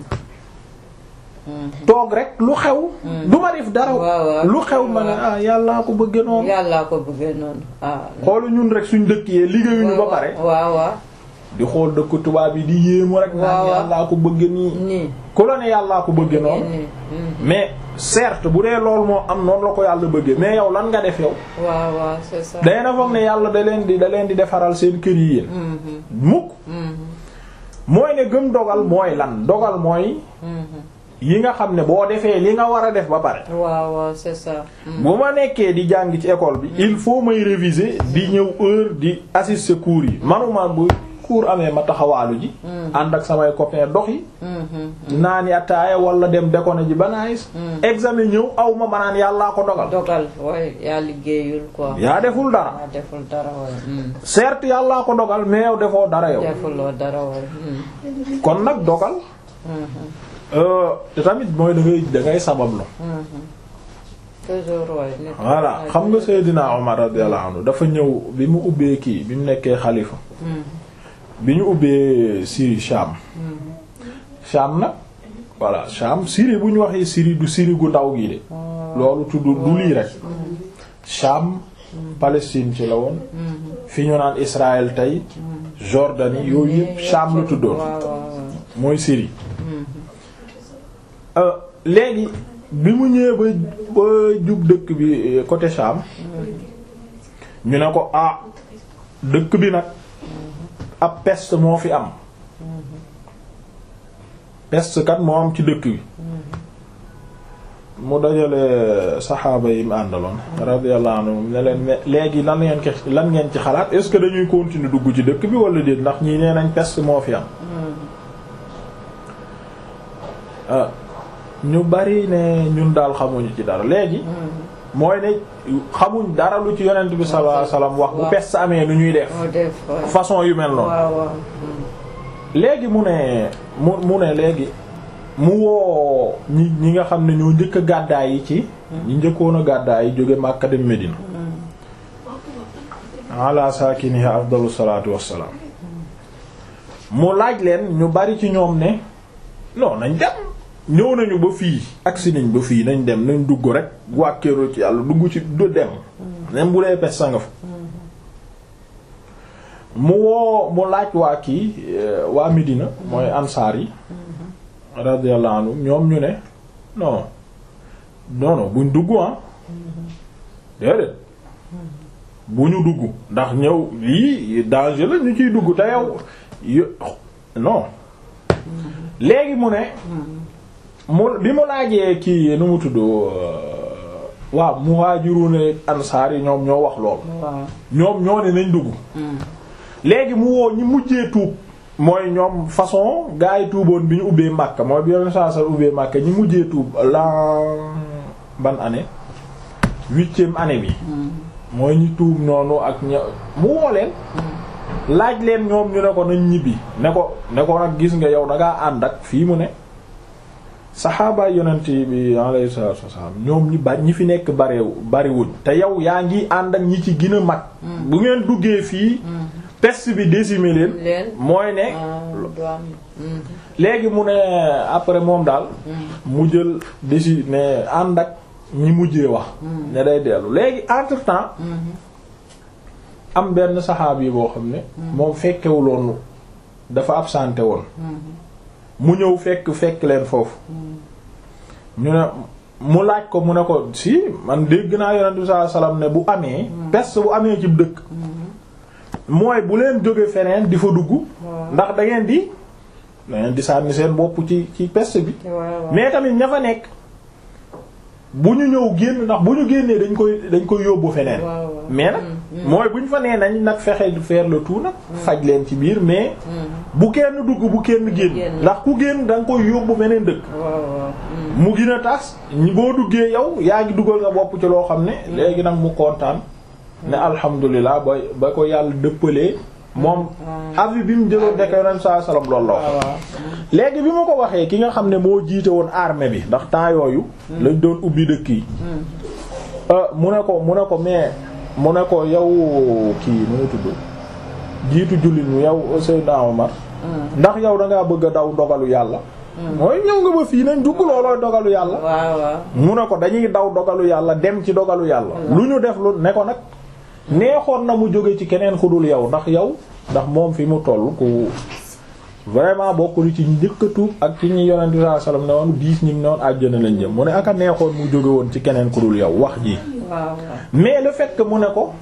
Speaker 1: toog rek lu xew du ma def dara
Speaker 2: waaw, waaw.
Speaker 1: lu xew ma ne ah yàllaa ko bëgge noonu
Speaker 2: yàllaa ko bëggee noonu ah.
Speaker 1: xoolu ñun rek suñ dëkk yee liggéeyuñu ba pare
Speaker 2: waaw waaw
Speaker 1: di xool dëkk tubaab yi di yéemu rek naan
Speaker 2: waaw.
Speaker 1: yàllaa ko bëgge nii
Speaker 2: nii.
Speaker 1: ku la ne yàllaa ko bëgge noonu
Speaker 2: nii mm.
Speaker 1: mais certes bu dee loolu moo am noonu la ko yàlla bëggee mais yow lan nga def yow
Speaker 2: waaw waaw c'est ça.
Speaker 1: day na foog ne yàlla da leen di da leen di defaral seen kër yi yéen
Speaker 2: Mhm,
Speaker 1: mukk
Speaker 2: mhm,
Speaker 1: mooy ne gëm dogal mooy lan dogal mooy
Speaker 2: mhm.
Speaker 1: yi nga xam ne boo defee li nga war a def ba pare
Speaker 2: waaw waaw c'est ça. Mm.
Speaker 1: bu ma nekkee di jàng ci école bi il faut may réviser di ñëw heure di assister cours yi manuma bu cours amee ma taxawaalu ji ànd ak samay copains dox yi
Speaker 2: Mhm,
Speaker 1: naani ataaya wala dem déconner ji ba naagis examen ñëw aw ma manaan yàllaa ko dogal
Speaker 2: dogal waaye yaa liggéeyul quoi.
Speaker 1: yaa deful dara
Speaker 2: yaa deful dara waaye. Mm.
Speaker 1: certes yàllaa ko dogal mais yow defoo dara yow
Speaker 2: defuloo dara waaye. Mm.
Speaker 1: kon nag dogal
Speaker 2: Mhm,
Speaker 1: euh, te tamit mooy da ngay da ngay sabablu
Speaker 2: mhm. toujours waaye. nit
Speaker 1: voilà xam nga Seydina Omar radiyallahu anhu dafa ñëw bi mu ubbee kii bi mu nekkee xalifa
Speaker 2: Mm,
Speaker 1: bi ñu ubbee Syrie Sham
Speaker 2: mm.
Speaker 1: Sham nag voilà Sham Syrie bu ñu waxee Syrie du Syrie gu ndaw gi de loolu tudd du lii rek Sham Palestine ci la woon fi ñu naan Israël tey Jordanie yooyu yëpp Sham la tuddoon
Speaker 2: waaw waaw waaw.
Speaker 1: mooy Syrie Euh, léegi bi mu ñëwee ba ba jub dëkk bi euh, côté Sham ñu ne ko ah dëkk bi nag ab peste moo fi am peste kat moo am ci dëkk bi mu dajale saxaaba yi mu àndaloon radiyallahu anhum ne leen mais léegi lan ngeen ci lan ngeen ci xalaat est-ce que dañuy continuer dugg ci dëkk bi wala déet ndax ñii nee nañ peste moo fi am ah ñu bari ne ñun daal xamuñu ci dara léegi mooy ne xamuñ dara lu ci yonent bi sallallahu alayhi wasallam wax bu peste amee nu ñuy def
Speaker 2: moo def waaye.
Speaker 1: façon yu mel noonu
Speaker 2: waaw waaw.
Speaker 1: léegi mu ne mu mu ne léegi mu woo ñi ñi nga xam ne ñoo njëkk a gàddaay yi ci ñi njëkkoon a gàddaay yi jóge Makka dem Medina ala saakinihi afdalu salaatu wassalaam mu laaj leen ñu bari ci ñoom ne non nañ dem ñëw nañu ba fii agsi nañ ba fii nañ dem nañ dugg rek wàkkeeru ci yàlla dugg ci du dem même bu dee pes sa nga fa mu woo mu laaj waa kii euh, waa Medina mooy ansaar yi radiyallahu anhum ñoom ñu ne non non non buñ dugg ah déedéet bu ñu dugg ndax ñëw lii danger la ñu ciy dugg te yow yo- non léegi mu ne mu bi mu laajee kii nu mu tudd waaw muhajirun ansaar yi ñoom ñoo wax lool
Speaker 2: waaw.
Speaker 1: ñoom ñoo ne nañ dugg léegi mu woo ñi mujjee tuub mooy ñoom façon gaa yi tuuboon bi ñu ubbee Makka mooy bi yoon saa sa ubbee Makka ñi mujjee tuub l'an ban année huitième année bi mooy ñi tuub noonu ak ña mu woo leen laaj leen ñoom ñu ne ko nañ ñibbi ne ko ne ko nag gis nga yow da ngaa ànd ak fii mu ne saxaaba yonent bi alayhi salaatu wasallam ñoom ñi bari ñi fi nekk bareew bariwuñ te yow yaa ngi ànd ak ñi ci gën a mag bu ngeen duggee fii peste bi décimé leen
Speaker 2: leen.
Speaker 1: mooy ne
Speaker 2: ah du am. Mm.
Speaker 1: léegi mu ne après moom daal mu jël déci ne ànd ak ñi mujjee wax ne day dellu léegi entre temps am benn saxaab yi boo xam ne moom fekkewuloon dafa absenté woon mu ñëw fekk fekk leen foofu ñu ne mu laaj ko mu ne ko si man dégg naa yonent bi sallallahu alayhi wasallam ne bu amee peste bu amee ci dëkk mooy bu leen jóge feneen di fa dugg ndax da ngeen di da ngeen di sànni seen bopp ci ci peste bi
Speaker 2: waaw waaw.
Speaker 1: mais tamit ña fa nekk bu ñu ñëw génn ndax bu ñu génnee dañ koy dañ koy yóbbu feneen
Speaker 2: waaw waaw.
Speaker 1: mais nag mooy bu ñu fa nee nañ nag fexe faire le tout nag faj leen ci biir mais bu kenn dugg bu kenn génn
Speaker 2: Génn.
Speaker 1: ndax ku génn da nga koy yóbbu beneen dëkk
Speaker 2: waaw waaw.
Speaker 1: mu gën a tas ñi boo duggee yow yaa ngi dugal nga bopp ci loo xam ne léegi nag mu kontaan ne alhamdulilah ba ba ko yàlla dëppalee moom avis bi mu jëloon dekk yonent saa salaam loolu la wax
Speaker 2: waaw waaw.
Speaker 1: léegi bi ma ko waxee ki nga xam ne moo jiite woon armée bi ndax temps yooyu lañ doon ubbi dëkk yi euh, mu ne ko mu ne ko mais mu ne ko yow kii nu mu tudd jiitu jullit ñu yow Seydina Omar ndax yow da ngaa bëgg a daw dogalu yàlla mooy ñëw nga ba fii nañ dugg loolooy dogalu yàlla
Speaker 2: waaw waaw.
Speaker 1: mu ne ko dañuy daw dogalu yàlla dem ci dogalu yàlla lu ñu def lu ne ko nag neexoon na mu jóge ci keneen ku dul yow ndax yow ndax moom fi mu toll ku vraiment bokkul ci njëkk a tuub ak ci ñi yonent bi sallallahu alayhi wasallam ne woon diis ñi ne woon àjjana lañ jëm mu ne aka neexoon mu jóge woon ci keneen ku dul yow wax ji
Speaker 2: waaw waaw.
Speaker 1: mais le fait que mu ne ko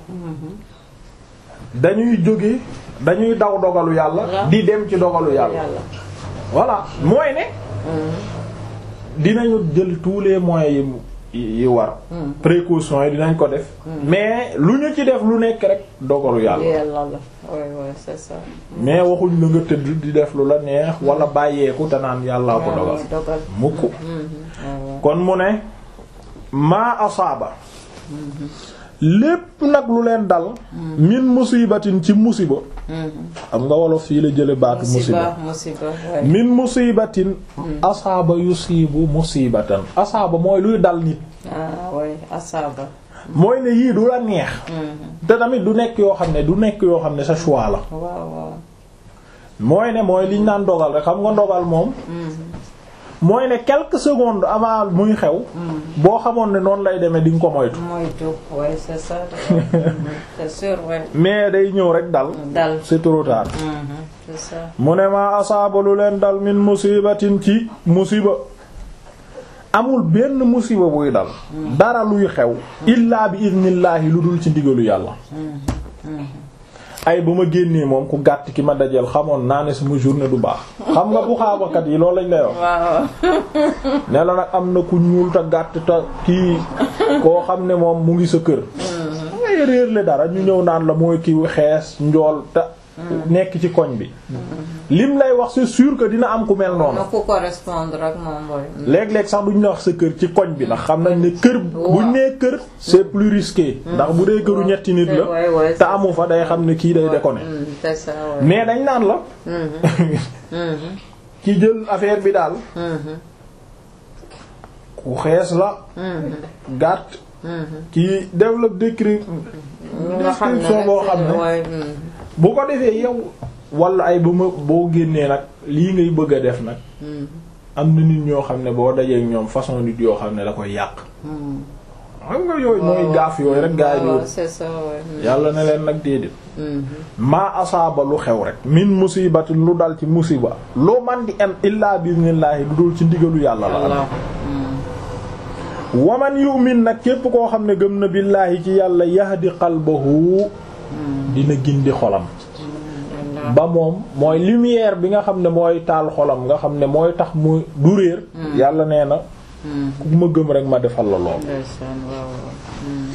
Speaker 1: dañuy jóge dañuy daw dogalu yàlla di dem ci dogalu yàlla
Speaker 2: yàlla.
Speaker 1: voilà mooy ne dinañu jël tous les moyens yi yi war précautions yi dinañ ko def mais lu ñu ci def lu nekk rek dogalu yàlla
Speaker 2: yàlla la. oui oui c'est ça.
Speaker 1: mais waxuñ la nga tëdd di def lu la neex wala bàyyeeku te naan yàllaa ko
Speaker 2: waaw
Speaker 1: dogal
Speaker 2: waaw, dogal.
Speaker 1: mukk
Speaker 2: Mhm, waaw waaw.
Speaker 1: kon mu ne maa asaaba lépp nag lu leen dal min musibatin ci musiba xam nga wolof fii la jële baatu musiba
Speaker 2: musiba musiba waay.
Speaker 1: min musibatin asaaba yusibu musibatan asaaba mooy luy dal nit
Speaker 2: ah waay asaaba.
Speaker 1: mooy ne yii du la neex te tamit du nekk yoo xam ne du nekk yoo xam ne sa choix la
Speaker 2: waaw waaw.
Speaker 1: mooy ne mooy liñ naan dogal rek xam nga dogal moom mooy ne quelques secondes avant muy xew boo xamoon ne noonu lay demee di nga ko moytu
Speaker 2: moytu waay c'est ça. c'est sûr waay.
Speaker 1: mais day ñëw rek dal
Speaker 2: dal.
Speaker 1: c'est trop tard
Speaker 2: Mhm, c'est ça.
Speaker 1: mu ne maa asaaba lu leen dal min musibatin ci musiba amul benn musiba buy dal dara luy xew illaa bi idnillaahi lu dul ci ndigalu yàlla ay ba ma génnee moom ku gàtt ki ma dajeel xamoon naa ne sama journée du baax xam nga bu xaabakat yi loolu lañ lay wax
Speaker 2: waaw
Speaker 1: ne la nag am na ku ñuul te gàtt te kii koo xam ne moom mu ngi sa kër ngay réer le dara ñu ñëw naan la mooy ki xees njool te nekk ci koñ bi lim lay wax c'est sûr que dina am ku mel noonu
Speaker 2: na ku correspondre ak moom mooy.
Speaker 1: léeg-léeg sax duñ la wax sa kër ci koñ bi ndax xam nañ ne kër buñ nee kër c'est plus risqué ndax bu dee këru ñetti nit la
Speaker 2: waay waay.
Speaker 1: te amu fa day xam ne kii day déconner
Speaker 2: Mm, c'est ça waay.
Speaker 1: mais dañ naan la
Speaker 2: Mhm,
Speaker 1: ki jël affaire bi daal
Speaker 2: mhm,
Speaker 1: ku xees la
Speaker 2: mhm,
Speaker 1: gàtt
Speaker 2: mhm.
Speaker 1: ki développe décrit
Speaker 2: nga xam ne
Speaker 1: description boo xam ne
Speaker 2: waay, mhm.
Speaker 1: bu ko defee yow wala ay ba ma boo génnee nag lii ngay bëgg a def nag
Speaker 2: Mhm,
Speaker 1: am na nit ñoo xam ne boo dajee ak ñoom façon nit yoo xam ne da koy yàq
Speaker 2: mhm.
Speaker 1: xam nga yooyu mooy gaaf yooyu rek gaa yi
Speaker 2: waaw
Speaker 1: di
Speaker 2: c'est ça waay. Mhm,
Speaker 1: yàlla ne leen nag déedéet
Speaker 2: mhm.
Speaker 1: maa asaaba lu xew rek min musibatin lu dal ci musiba loo man di am illaa bismillaahi lu dul ci ndigalu yàlla la am
Speaker 2: Allah. Mhm,
Speaker 1: waman yu'min nag képp koo xam ne gëm na billaahi ci yàlla yahdi qalbahu dina gindi xolam
Speaker 2: Allah.
Speaker 1: ba moom mooy lumière bi nga xam ne mooy taal xolam nga xam ne mooy tax mu du réer yàlla nee na
Speaker 2: Mhm,
Speaker 1: ku ma gëm rek ma defal la lool
Speaker 2: ndeysaan, waaw waaw. Mhm.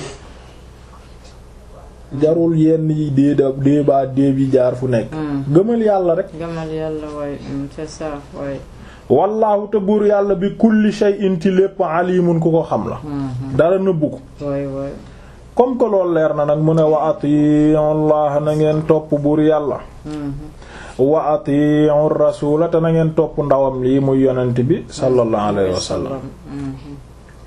Speaker 1: jarul yenn yi déeda déebaa déeb yi jaar fu nekk
Speaker 2: Mhm.
Speaker 1: gëmal yàlla rek
Speaker 2: gamal yàlla waay mm, c'est ça waay.
Speaker 1: wallaahu te buur yàlla bi kulli shay'in ci lépp alimun ku ko xam la
Speaker 2: Mhm,
Speaker 1: dara nëbbu ko
Speaker 2: waay waay.
Speaker 1: comme que loolu leer na nag mu ne wa atiyu allah na ngeen topp buur yàlla
Speaker 2: Mhm,
Speaker 1: wa atiyu rasula te na ngeen topp ndawam lii muy yonent bi sallallahu alayhi wa sallam
Speaker 2: Mhm,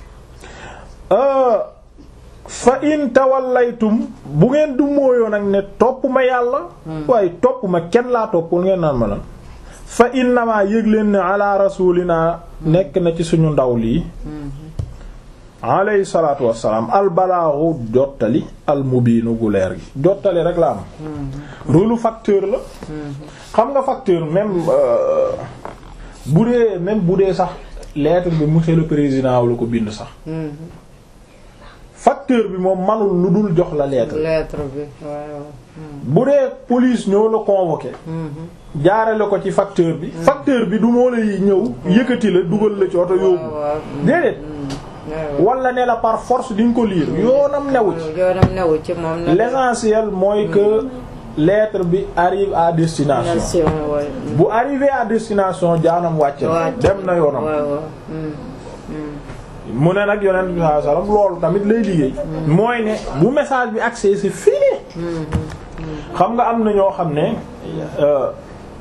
Speaker 1: fa in tawallaytum bu ngeen du mooyoo nag ne topp ma yàlla waaye topp ma kenn laa topp ngeen naan ma lan fa innamaa yëg leen ne ala rasulina nekk na ci suñu ndaw lii
Speaker 2: mhm.
Speaker 1: alayhi salaatu wassalaam albalaaxu jottali almubiinu gu leer gi jottali rek la am rôle facteur la xam nga facteur même euh, bu dee même bu dee sax lettre bi monsieur le président la ko bind sax
Speaker 2: Mhm.
Speaker 1: facteur bi moom manul lu dul jox la lettre
Speaker 2: lettre bi waaw. Mhm,
Speaker 1: bu dee police ñoo la convoqué
Speaker 2: mhm.
Speaker 1: jaarale ko ci facteur bi facteur bi du moo lay ñëw yëkkati la dugal la ci oto yóbbu
Speaker 2: waaw waaw.
Speaker 1: déedéet wala ne la par force di nga ko lire yoonam newu ci
Speaker 2: yoonam newu ci moom na
Speaker 1: l'essentiel mooy que lettre bi arrive à destination
Speaker 2: nation waay
Speaker 1: bu arrivé à destination jaanam wàcc na dem na yoonam
Speaker 2: waaw waaw mm, mm.
Speaker 1: mu ne nag yonent bi sallallahu alayhi wasallam loolu tamit lay liggéey mooy ne bu message bi accès c'est fini xam nga am na ñoo xam ne euh,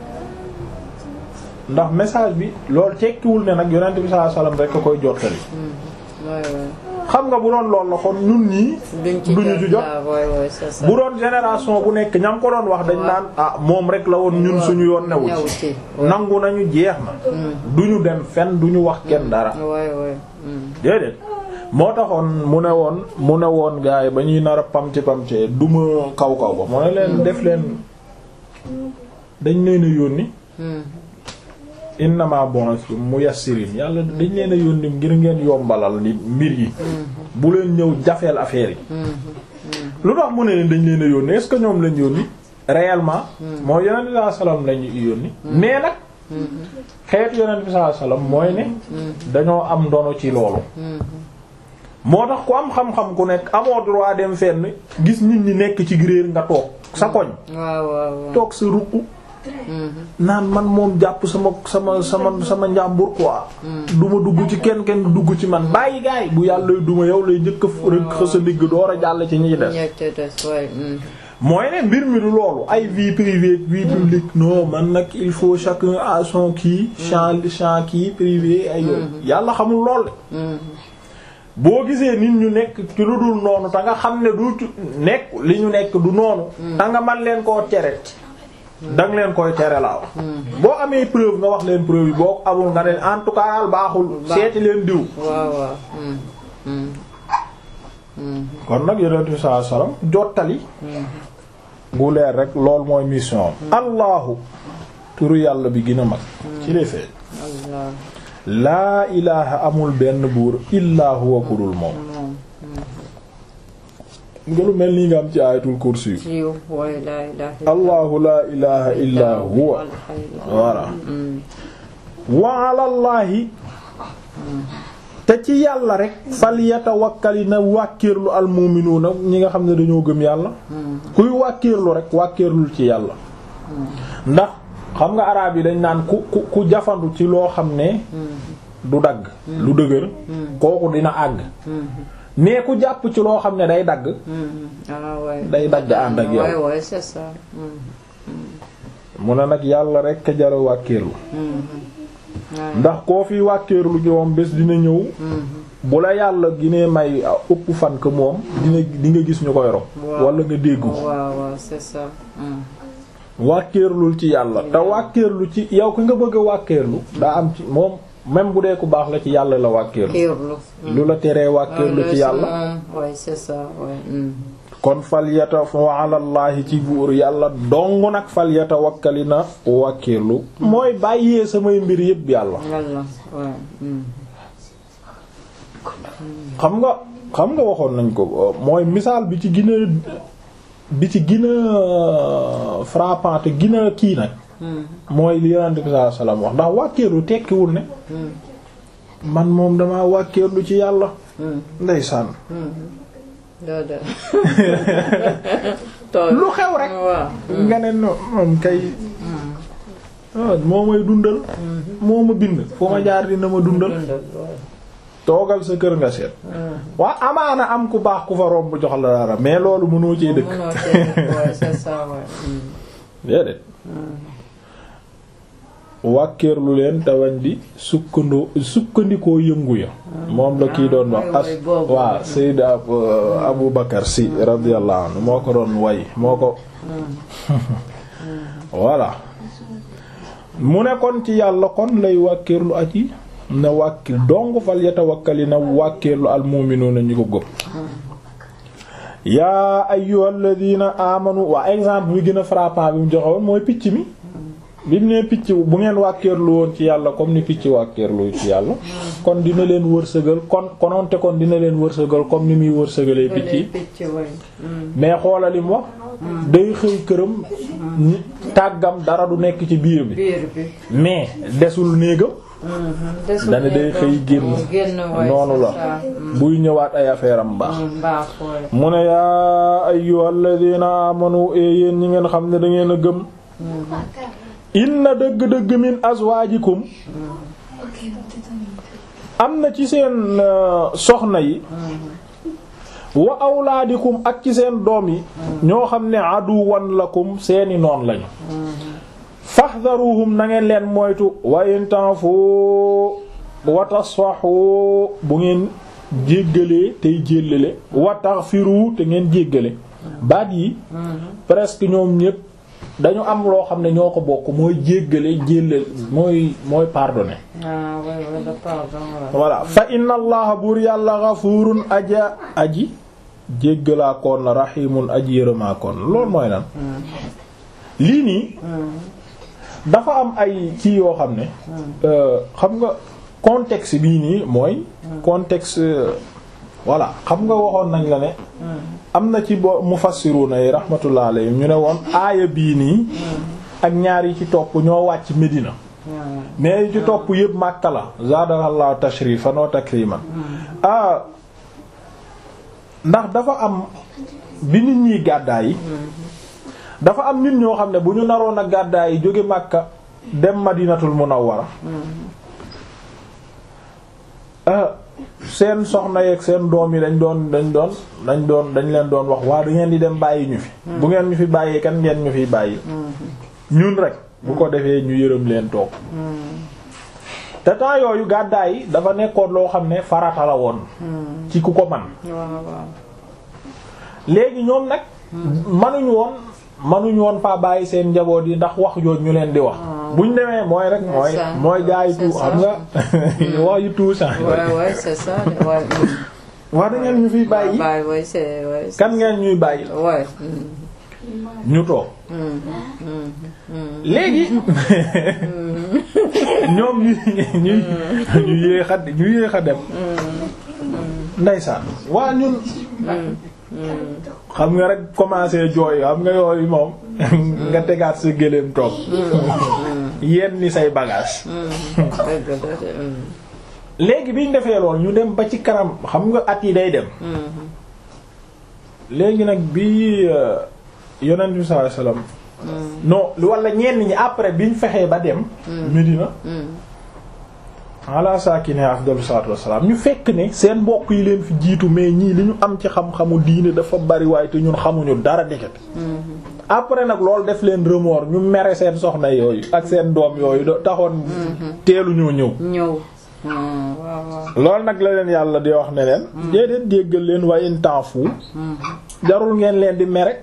Speaker 1: ndax message bi loolu tekkiwul ne nag yonent bi sallallahu alayhi wasallam rek a koy jottali
Speaker 2: waay waay
Speaker 1: xam nga bu doon loolu la kon ñun ñii
Speaker 2: duñ ci
Speaker 1: duñu ci jot
Speaker 2: ah, waay waay c'est ça
Speaker 1: bu doon génération bu nekk ñam ko doon wax dañ naan ah moom rek la woon ñun suñu yoon newu
Speaker 2: newu
Speaker 1: ci
Speaker 2: ci
Speaker 1: nangu nañu jeex na duñu dem fenn duñu wax kenn dara
Speaker 2: waay waay mm.
Speaker 1: déedéet moo taxoon mu ne woon mu ne woon gars yi ba ñuy nar a pamti pamtee duma kaw kaw ba mu ne leen def leen dañ leen a yónni
Speaker 2: Mm.
Speaker 1: innama bu'ithtu muyassirin yàlla dañ leen a yónni ngir ngeen yombalal nit mbir yi bu leen ñëw jafeel affaire yi lu tax mu ne leen dañ leen a yónni est-ce que ñoom lañ yónni réellement mooy yonent bi sallallahu alayhi wasallam lañu yónni mais nag xeetu yonent bi sallallahu alayhi wasallam mooy ne dañoo am ndono ci loolu moo tax ku am xam-xam ku nekk amoo droit dem fenn gis nit ñi nekk ci réer nga toog sa koñ
Speaker 2: waaw waaw waaw
Speaker 1: toog sa ruq naan man moom jàpp sama sama sama sama njàmbur quoi duma dugg ci kenn kenn du dugg ci man bàyyi gaay bu yàlla duma yow lay njëkk a rek xësa ndigg door a jàll ci ñi des
Speaker 2: ñett des waay mm.
Speaker 1: mooy ne mbir mi du loolu ay vie privée vie publique non man nag il faut chacun a son kii champ champ kii privé ay yooyu yàlla xamul lool de boo gisee nit ñu nekk ci lu dul noonu te nga xam ne du ci- nekk li ñu nekk du noonu te nga man leen koo tere danga leen koy tere laa wax boo amee preuve nga wax leen preuve yi boo amul nga ne en tout cas daal baaxul seeti leen diw
Speaker 2: waaw waaw mm. Mm. Mm.
Speaker 1: kon nag yonent bi sallallahu alayhi wasallam jottali gu leer rek loolu mooy mission am allahu turu yàlla bi gën a mag ci lay feeñ
Speaker 2: Allah
Speaker 1: laa ilaha amul benn buur illaa huwa kudul moom
Speaker 2: moom
Speaker 1: nga lu mel nii nga am ci ayatul kursi yu
Speaker 2: yiw waay laa ilaaha
Speaker 1: allahu laa ilaha illaa huwa voilà wa alallahi te ci yàlla rek fal yatawakkali na wàkkiirlu almu'minuuna ñi nga xam ne dañoo gëm yàlla kuy wàkkiirlu rek wàkkiirlul ci yàlla ndax xam nga araab yi dañ naan ku ku ku jafandu ci loo xam ne du dagg lu dëgër kooku dina àgg mais ku jàpp ci loo xam ne day dagg
Speaker 2: ah waay
Speaker 1: day dagg ànd ak
Speaker 2: waay
Speaker 1: yow
Speaker 2: waay c'est ça Mm.
Speaker 1: mu ne nag yàlla rek a jara wàkkiirlu
Speaker 2: waay
Speaker 1: ndax koo fi wàkkeerlu ci moom bés dina ñëw bu la yàlla ginee may ëpp fan que moom dina di nga gis ñu koy rob
Speaker 2: Waaw.
Speaker 1: wala nga dégg ko
Speaker 2: waaw waaw c'est ça Mm.
Speaker 1: wàkkeerlul ci yàlla te wàkkeerlu ci yow ki nga bëgg a wàkkeerlu daa am ci moom même bu dee ku baax la ci yàlla la wàkkeerlu
Speaker 2: kiirlu
Speaker 1: lu la teree wàkkeerlu ci yàlla
Speaker 2: waay c'est ça waay Mm.
Speaker 1: kon falyata wa alallahi ci buur yàlla dong nag falyata wakkali na wàkkeerlu mooy bàyyee samay mbir yépp yàlla
Speaker 2: yàlla waay Mm.
Speaker 1: xam nga xam nga waxoon nañ ko mooy misaal bi ci gën a bi ci gën a frappant te gën a kii nag
Speaker 2: Mm.
Speaker 1: mooy li yonent bi sallallahu alayhi wasallam wax ndax wàkkeerlu tekkiwul ne
Speaker 2: Mm.
Speaker 1: man moom damaa wàkkeerlu ci yàlla
Speaker 2: Mm.
Speaker 1: ndeysaan
Speaker 2: doo de tool
Speaker 1: lu xew rek
Speaker 2: waaw
Speaker 1: nga ne no moom kay ah, moo may dundal moo ma bind foo ma jaar dina ma dundal
Speaker 2: dundal waay
Speaker 1: toogal sa kër nga seet waa amaana am ku baax ku fa romb jox la dara mais loolu mënoo cee dëkk
Speaker 2: mënoo cee dëkk waay c'est ça waay Mm.
Speaker 1: déedéet wàkkeerlu leen te wañ di sukkandoo sukkandikoo yëngu ya moom la kii doon wax
Speaker 2: Ah,
Speaker 1: as
Speaker 2: way boobu.
Speaker 1: waa Sayyid Abu Abu Bakar si radiyallahu anhu moo ko doon way moo ko voilà mu ne kon ci yàlla kon lay wàkkeerlu aji na wàkki dong fal yatawakkali na wàkkeerlu almu'minuuna ñi ko gëm yaa ayyuhal ladina amanu waa exemple bi gën a frappant bi mu joxewoon mooy picc mi bi mu nee picc bu ngeen wàkkeerlu woon ci yàlla comme ni picc wàkkeerlu ci yàlla kon dina leen wërsëgal kon kononte kon dina leen wërsëgal comme ni muy wërsëgalee picc yi
Speaker 2: picc waay Mm.
Speaker 1: mais xoolalim wax day xëy këram ñi tàggam dara du nekk ci biir bi
Speaker 2: biir bi.
Speaker 1: mais desul néegam
Speaker 2: desul
Speaker 1: dana day
Speaker 2: nekk
Speaker 1: xëy génn
Speaker 2: génn waay
Speaker 1: noonu
Speaker 2: c'est
Speaker 1: la
Speaker 2: ça.
Speaker 1: buy ñëwaat ay affaire am baax
Speaker 2: Mm, baaxul.
Speaker 1: mu ne yaa ayyuhal ladina amanu e yéen ñi ngeen xam ne da ngeen a gëm inna dëgg-dëgg min azwajikum am na ci seen euh, soxna yi wa awlaadikum ak ci seen doom yi ñoo xam ne aduwan lakum seeni noon lañu fahdharuhum na ngeen leen moytu wa in ta'fu wa tasfahu bu ngeen jéggalee tey jéllale wa taghfiru te ngeen jéggale baat yi presque ñoom ñépp dañu am loo xam ne ñoo ko bokk mooy jéggale jéllale mooy mooy pardonner
Speaker 2: ah oui oui le pardon voilà.
Speaker 1: voilà fa inna allaha buur yàlla ghafurun aja aji jéggalaa koon la rahimun aji yërëmaa koon loolu mooy lan lii nii dafa am ay ci yoo xam ne euh, xam nga contexte bii nii mooy contexte euh, voilà xam nga waxoon nañ la ne am na ci bo mufassiruna yi rahmatullah alayhim ñu ne woon aaya bii nii ak ñaar yi ci topp ñoo wàcc Medina mais yi ci topp yëpp Makka la zaadahallahu tashrifan wa takriman ah ndax dafa am bi nit ñi gàddaay yi dafa am nit ñoo xam ne bu ñu naroon a gàddaay yi jóge Makka dem Madinatul Munawwara ah seen soxna yeeg seen doom yi dañ doon dañ doon dañ doon dañ leen doon wax waa da ngeen di dem bàyyi ñu fi bu ngeen ñu fi bàyyee kan ngeen ñu fi bàyyi ñun rek bu ko defee ñu yërëm leen toog te temps yooyu gàddaay yi dafa nekkoon loo xam ne farata la woon ci ku ko man
Speaker 2: waaw waaw.
Speaker 1: léegi ñoom nag manuñu woon manuñu woon faa bàyyi seen njaboot yi ndax wax jooj ñu leen di wax buñ demee mooy rek mooy
Speaker 2: ça.
Speaker 1: mooy jaay
Speaker 2: C'est
Speaker 1: tu
Speaker 2: ça.
Speaker 1: xam nga wax yu tout ça
Speaker 2: ouais ouais c'est ça ouais. mm.
Speaker 1: wax da ngeen ñu fiy bàyyi
Speaker 2: Bye, ouais c'est ouais. c'est-
Speaker 1: kan ngeen ñuy bàyyi
Speaker 2: ouais. mm,
Speaker 1: ñu toog
Speaker 2: mm, mm, mm.
Speaker 1: léegi ñoom ñu ñu ñu yéex a ñu yéex a dem ndeysaan waa ñun xam nga rek commencé jooy xam nga yooyu moom nga tegaat sa gëléem toog yenn ni say bagage
Speaker 2: dëgg la de, mm,
Speaker 1: léegi biñ defee lool ñu dem ba ci kanam xam nga at yi day dem
Speaker 2: mm,
Speaker 1: léegi nag bi euh, yonent bi sallallahu alayhi wasallam
Speaker 2: mm,
Speaker 1: non lu wala ñenn ñi après biñ fexee ba dem Medina
Speaker 2: mm.
Speaker 1: ala saakine afdalu salaatu wassalaam ñu fekk ne seen mbokk yi leen fi jiitu mais ñii li ñu am ci xam-xamu diine dafa bari waaye te ñun xamuñu dara deket après nag loolu def leen remords ñu mere seen soxna yooyu ak seen doom yooyu da taxoon teelu ñoo ñëw
Speaker 2: ñëw. Mm, waaw waaw.
Speaker 1: loolu nag la leen yàlla di wax ne leen déedéet jéggal leen waaye in temps fu jarul ngeen leen di mere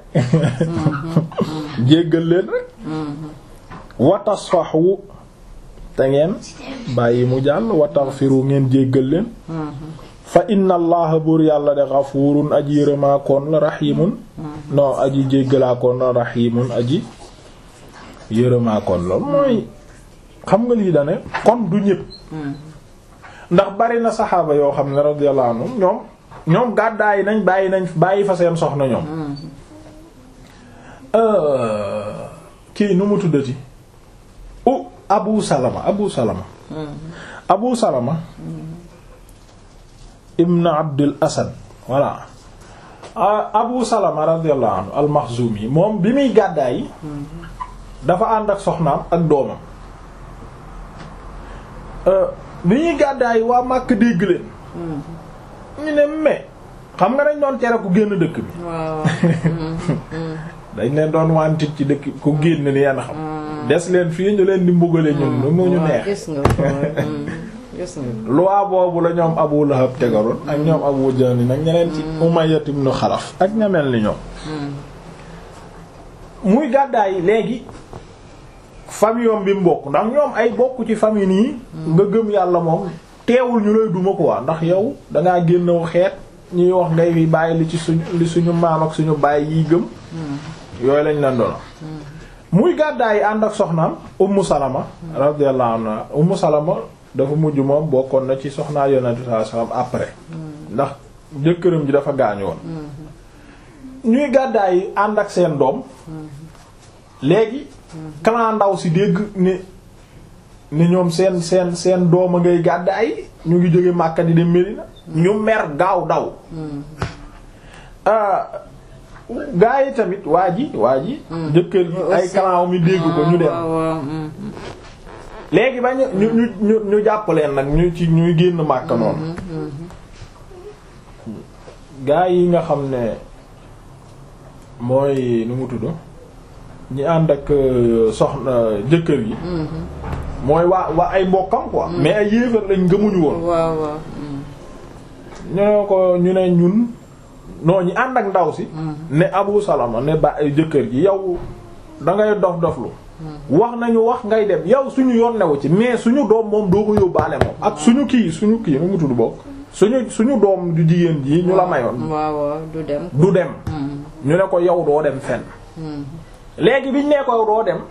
Speaker 1: jéggal leen rek wa tasfahu te ngeen bàyyi mu jàll wa taghfiru ngeen jéggal leen fa inna allaha buur yàlla de ghafurun aji yërëmaakoon la rahimun non aji jéggalaakoon la rahimun aji yërëmaakoon loolu mooy xam nga lii dane kon du ñépp ndax bari na saxaaba yoo xam ne radiyallahu anhum ñoom ñoom gàddaay nañ bàyyi nañ bàyyi fa seen soxna ñoom Euh, kii nu mu tuddati u Abu Salama Abu Salama Abu Salama ibn Abdul Asad voilà Ah, Abu Salama radiyallahu anhu al-Makhzumi moom bi muy gàddaay dafa ànd ak soxnaam ak doomam Euh, bi ñuy gàddaay waa Makka dégg leen ñu ne mais xam nga dañ doon tere ku génn dëkk bi
Speaker 2: waaw.
Speaker 1: dañ leen doon wantit ci dëkk ku génn ni yenn xam des leen fii ñu leen di mbugale ñun nu mu ñu
Speaker 2: waaw,
Speaker 1: neex
Speaker 2: gis nga ko. mm, gis nga.
Speaker 1: loi boobu la ñoom Abu Lahab tegaloon ak ñoom Abu Jahl nag ñeneen ci Umayya ibn Xalaf ak ña mel ni ñoom muy gàddaay léegi famille yom bi mu bokk ndax ñoom ay bokk ci famille nii nga gëm yàlla moom teewul ñu lay duma quoi ndax yow dangaa génnew xeet ñuy wax ngay fi bàyyi li ci suñu li suñu maam ak suñu bàyyi yiy gëm yooyu lañ leen doon muy gàddaay ànd ak soxnaam Ummu Salama radiyallahu anha Ummu Salama dafa mujj moom bokkoon na ci soxnaa Yonent bi sallallahu alayhi wasallam après ndax jëkkëram ji dafa gaañu woon ñuy gàddaay ànd ak seen doom léegi clan ndaw si dégg ne ne ñoom seen seen seen doom a ngay gàdd ay ñu ngi jóge Makka di dem Medina ñu mer gaaw daw gaa yi tamit waa ji waa ji jëkkër ji ay clan mi dégg ko ñu dem léegi ba ñu ñu ñu ñu jàpp leen nag ñu ci ñuy génn Makka noonu gaa yi nga xam ne mooy nu mu tudd ñi ànd ak soxna jëkkër yi mooy waa waa ay mbokkam quoi mais ay yéefar lañ gëmuñu woon
Speaker 2: waaw waaw
Speaker 1: ñu ne ko ñu ne ñun non ñi ànd ak ndaw si ne Abu Salama ne ba jëkkër ji yow da ngay dof doflu wax nañu wax ngay dem yow suñu yoon newu ci mais suñu doom moom doo ko yóbbaale moom ak suñu kii suñu kii nu mu tudd bokk suñu suñu doom du jigéen ji ñu la mayoon
Speaker 2: waaw waaw du dem
Speaker 1: du dem ñu ne ko yow doo dem fenn léegi biñ nee ko yow doo dem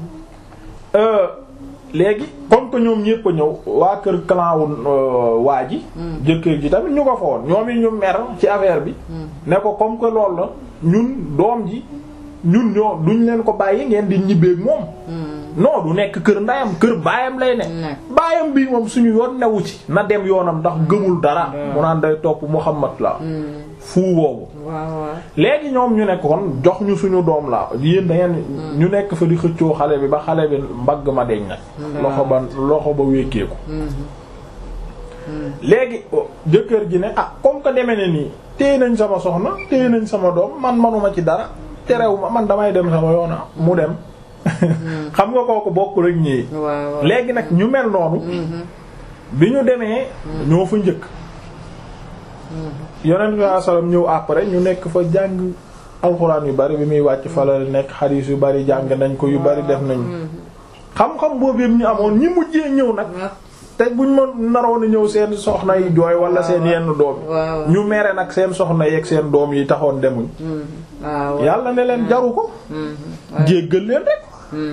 Speaker 1: léegi comme que ñoom ñépp a ñëw waa kër clan wu waa ji jëkkër ji tamit ñu ko fa woon ñoom yi ñu mer ci affaire bi ne ko comme que loolu la ñun doom ji ñun ñoo duñ leen ko bàyyi ngeen di ñibbeeg moom non du nekk kër ndayam kër baayam lay ne baayam bii moom suñu yoon newu ci na dem yoonam ndax gëmul dara mu naan day topp Muhammad la fuu boobu léegi ñoom ñu nekkoon jox ñu suñu doom la yéen da ngeen ñu nekk fa di xëccoo xale bi ba xale bi mbagg ma deñ nag loxo ba loxo ba wékkeeku léegi jëkkër ji ne ah comme que demee ne nii téye nañ sama soxna téye nañ sama doom man manuma ci dara terew ma man damay dem sama yoona mu dem xam nga kooku bokkul ak ñii léegi nag ñu mel noonu bi ñu demee ñoo fa njëkk yonent bi sallam ñëw après ñu nekk fa jàng alxuraan yu bari bi muy wàcc fa la nekk xadiis yu bari jàng nañ ko yu bari def nañ xam-xam boobu yëpp ñu amoon ñi mujjee ñëw nag te buñ ma naroon a ñëw seen soxna yi jooy wala seen yenn doom yi ñu mere nag seen soxna yeeg seen doom yi taxoon demuñ yàlla ne leen jaru ko jéggal leen rek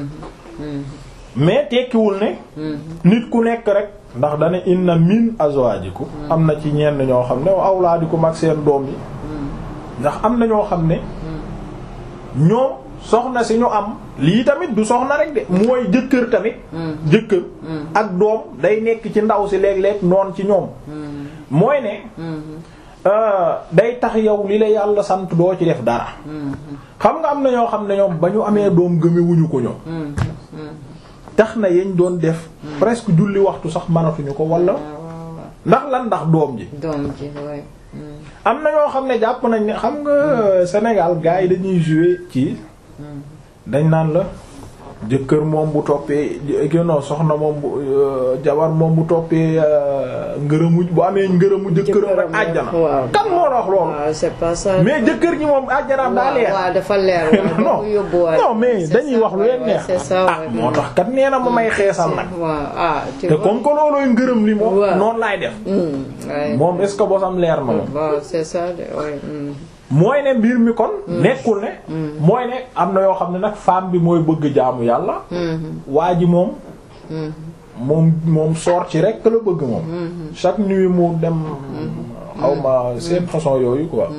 Speaker 1: mais tekkiwul ne nit ku nekk rek ndax dane inna min azwajikum am na ci ñenn ñoo xam ne awlaadikum ak seen doom yi ndax am na ñoo xam ne ñoom soxna si ñu am lii tamit du soxna rek de mooy jëkkër tamit jëkkër ak doom day nekk ci ndaw si léeg-léeg noon ci ñoom mooy ne day tax yow li la yàlla sant doo ci def dara xam nga am na ñoo xam ne ñoom ba ñu amee doom gëmewuñu ko ñoom tax na yañ doon def presque julli waxtu sax mënatuñu ko wala ndax lan ndax doom ji
Speaker 2: doom ji
Speaker 1: am na ñoo xam ne jàpp nañ ne xam nga Sénégal gars yi dañuy jouer ci dañ naan la jëkkër moom bu toppee non soxna moom bu jabar moom bu toppee ngërëmu bu amee ngërëmu jëkkëram rek àjjana kan moo la wax loolu
Speaker 2: c'est pas ça
Speaker 1: mais jëkkër ji moom àjjanaam daa leer
Speaker 2: waaw dafa leer
Speaker 1: non non mais dañuy wax lu leen neex ah moo tax kat nee na ma may xeesal nag
Speaker 2: ah
Speaker 1: te comme que loolooy ngërëm li moom noonu laay def moom est-ce que bosam leer na moom
Speaker 2: waaw c'est ça
Speaker 1: mooy ne mbir mi kon nekkul ne mooy ne am na yoo xam ne nag femme bi mooy bëgg jaamu yàlla waa ji moom moom moom soor ci rek la bëgg moom chaque nuit mu dem xaw ma seen façon yooyu quoi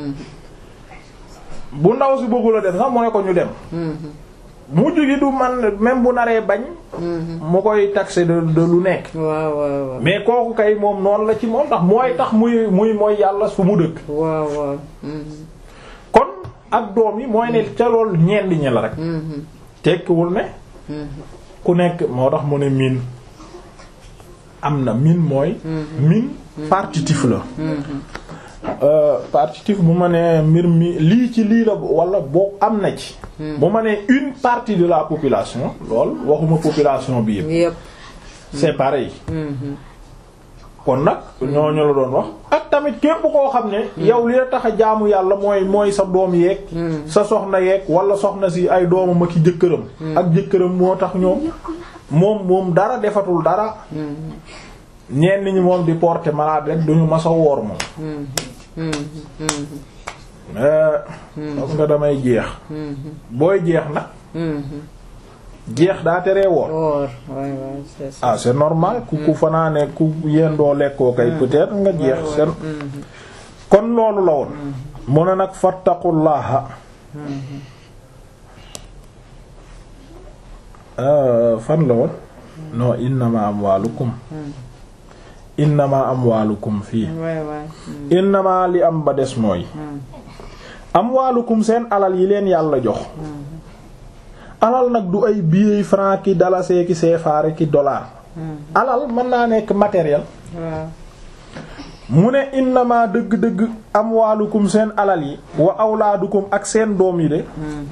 Speaker 1: bu ndaw si bëggul a dem sax mu ne ko ñu dem mujj gi du man même bu naree bañ mu koy taxé de de lu nekk
Speaker 2: waaw waaw
Speaker 1: mais kooku kay moom noonu la ci moom ndax mooy tax muy muy mooy yàlla su mu dëkk
Speaker 2: waaw waaw
Speaker 1: kon ak doom yi mooy ne ca loolu ñenn ñi la rek tekkiwul ne ku nekk moo tax mu ne miin am na miin mooy miin partitif la partitif bu ma nee mbir mi lii ci lii la wala boo am na ci bu ma nee une partie de la population lool waxuma population bi yëpp c'est pareil kon nag ñooñu la doon wax ak tamit képp koo xam ne yow li la tax a jaamu yàlla mooy mooy sa doom yeeg sa soxna yeeg wala soxna si ay doomam ak jëkkëram ak jëkkëram moo tax ñoom moom moom dara defatul dara ñenn ñi moom di porter malade rek duñu masa woor moom parce nga damay jeex booy jeex nag jeex daa teree woor ah c'est normal ku ku fanaane ku yendoo lekkoo kay peut-être nga jeex seen kon loolu la woon mu ne nag fattaqullaha fan la woon non innama amwaalukum innama amwaalukum fii
Speaker 2: waay waay
Speaker 1: innama li am ba des mooy amwaalukum seen alal yi leen yàlla jox alal nag du ay billets francs ki dalasee ki CFA ki dollar alal mën naa nekk matériel
Speaker 2: waaw
Speaker 1: mu ne innama dëgg-dëgg amwaalukum seen alal yi wa awlaadukum ak seen doom yi de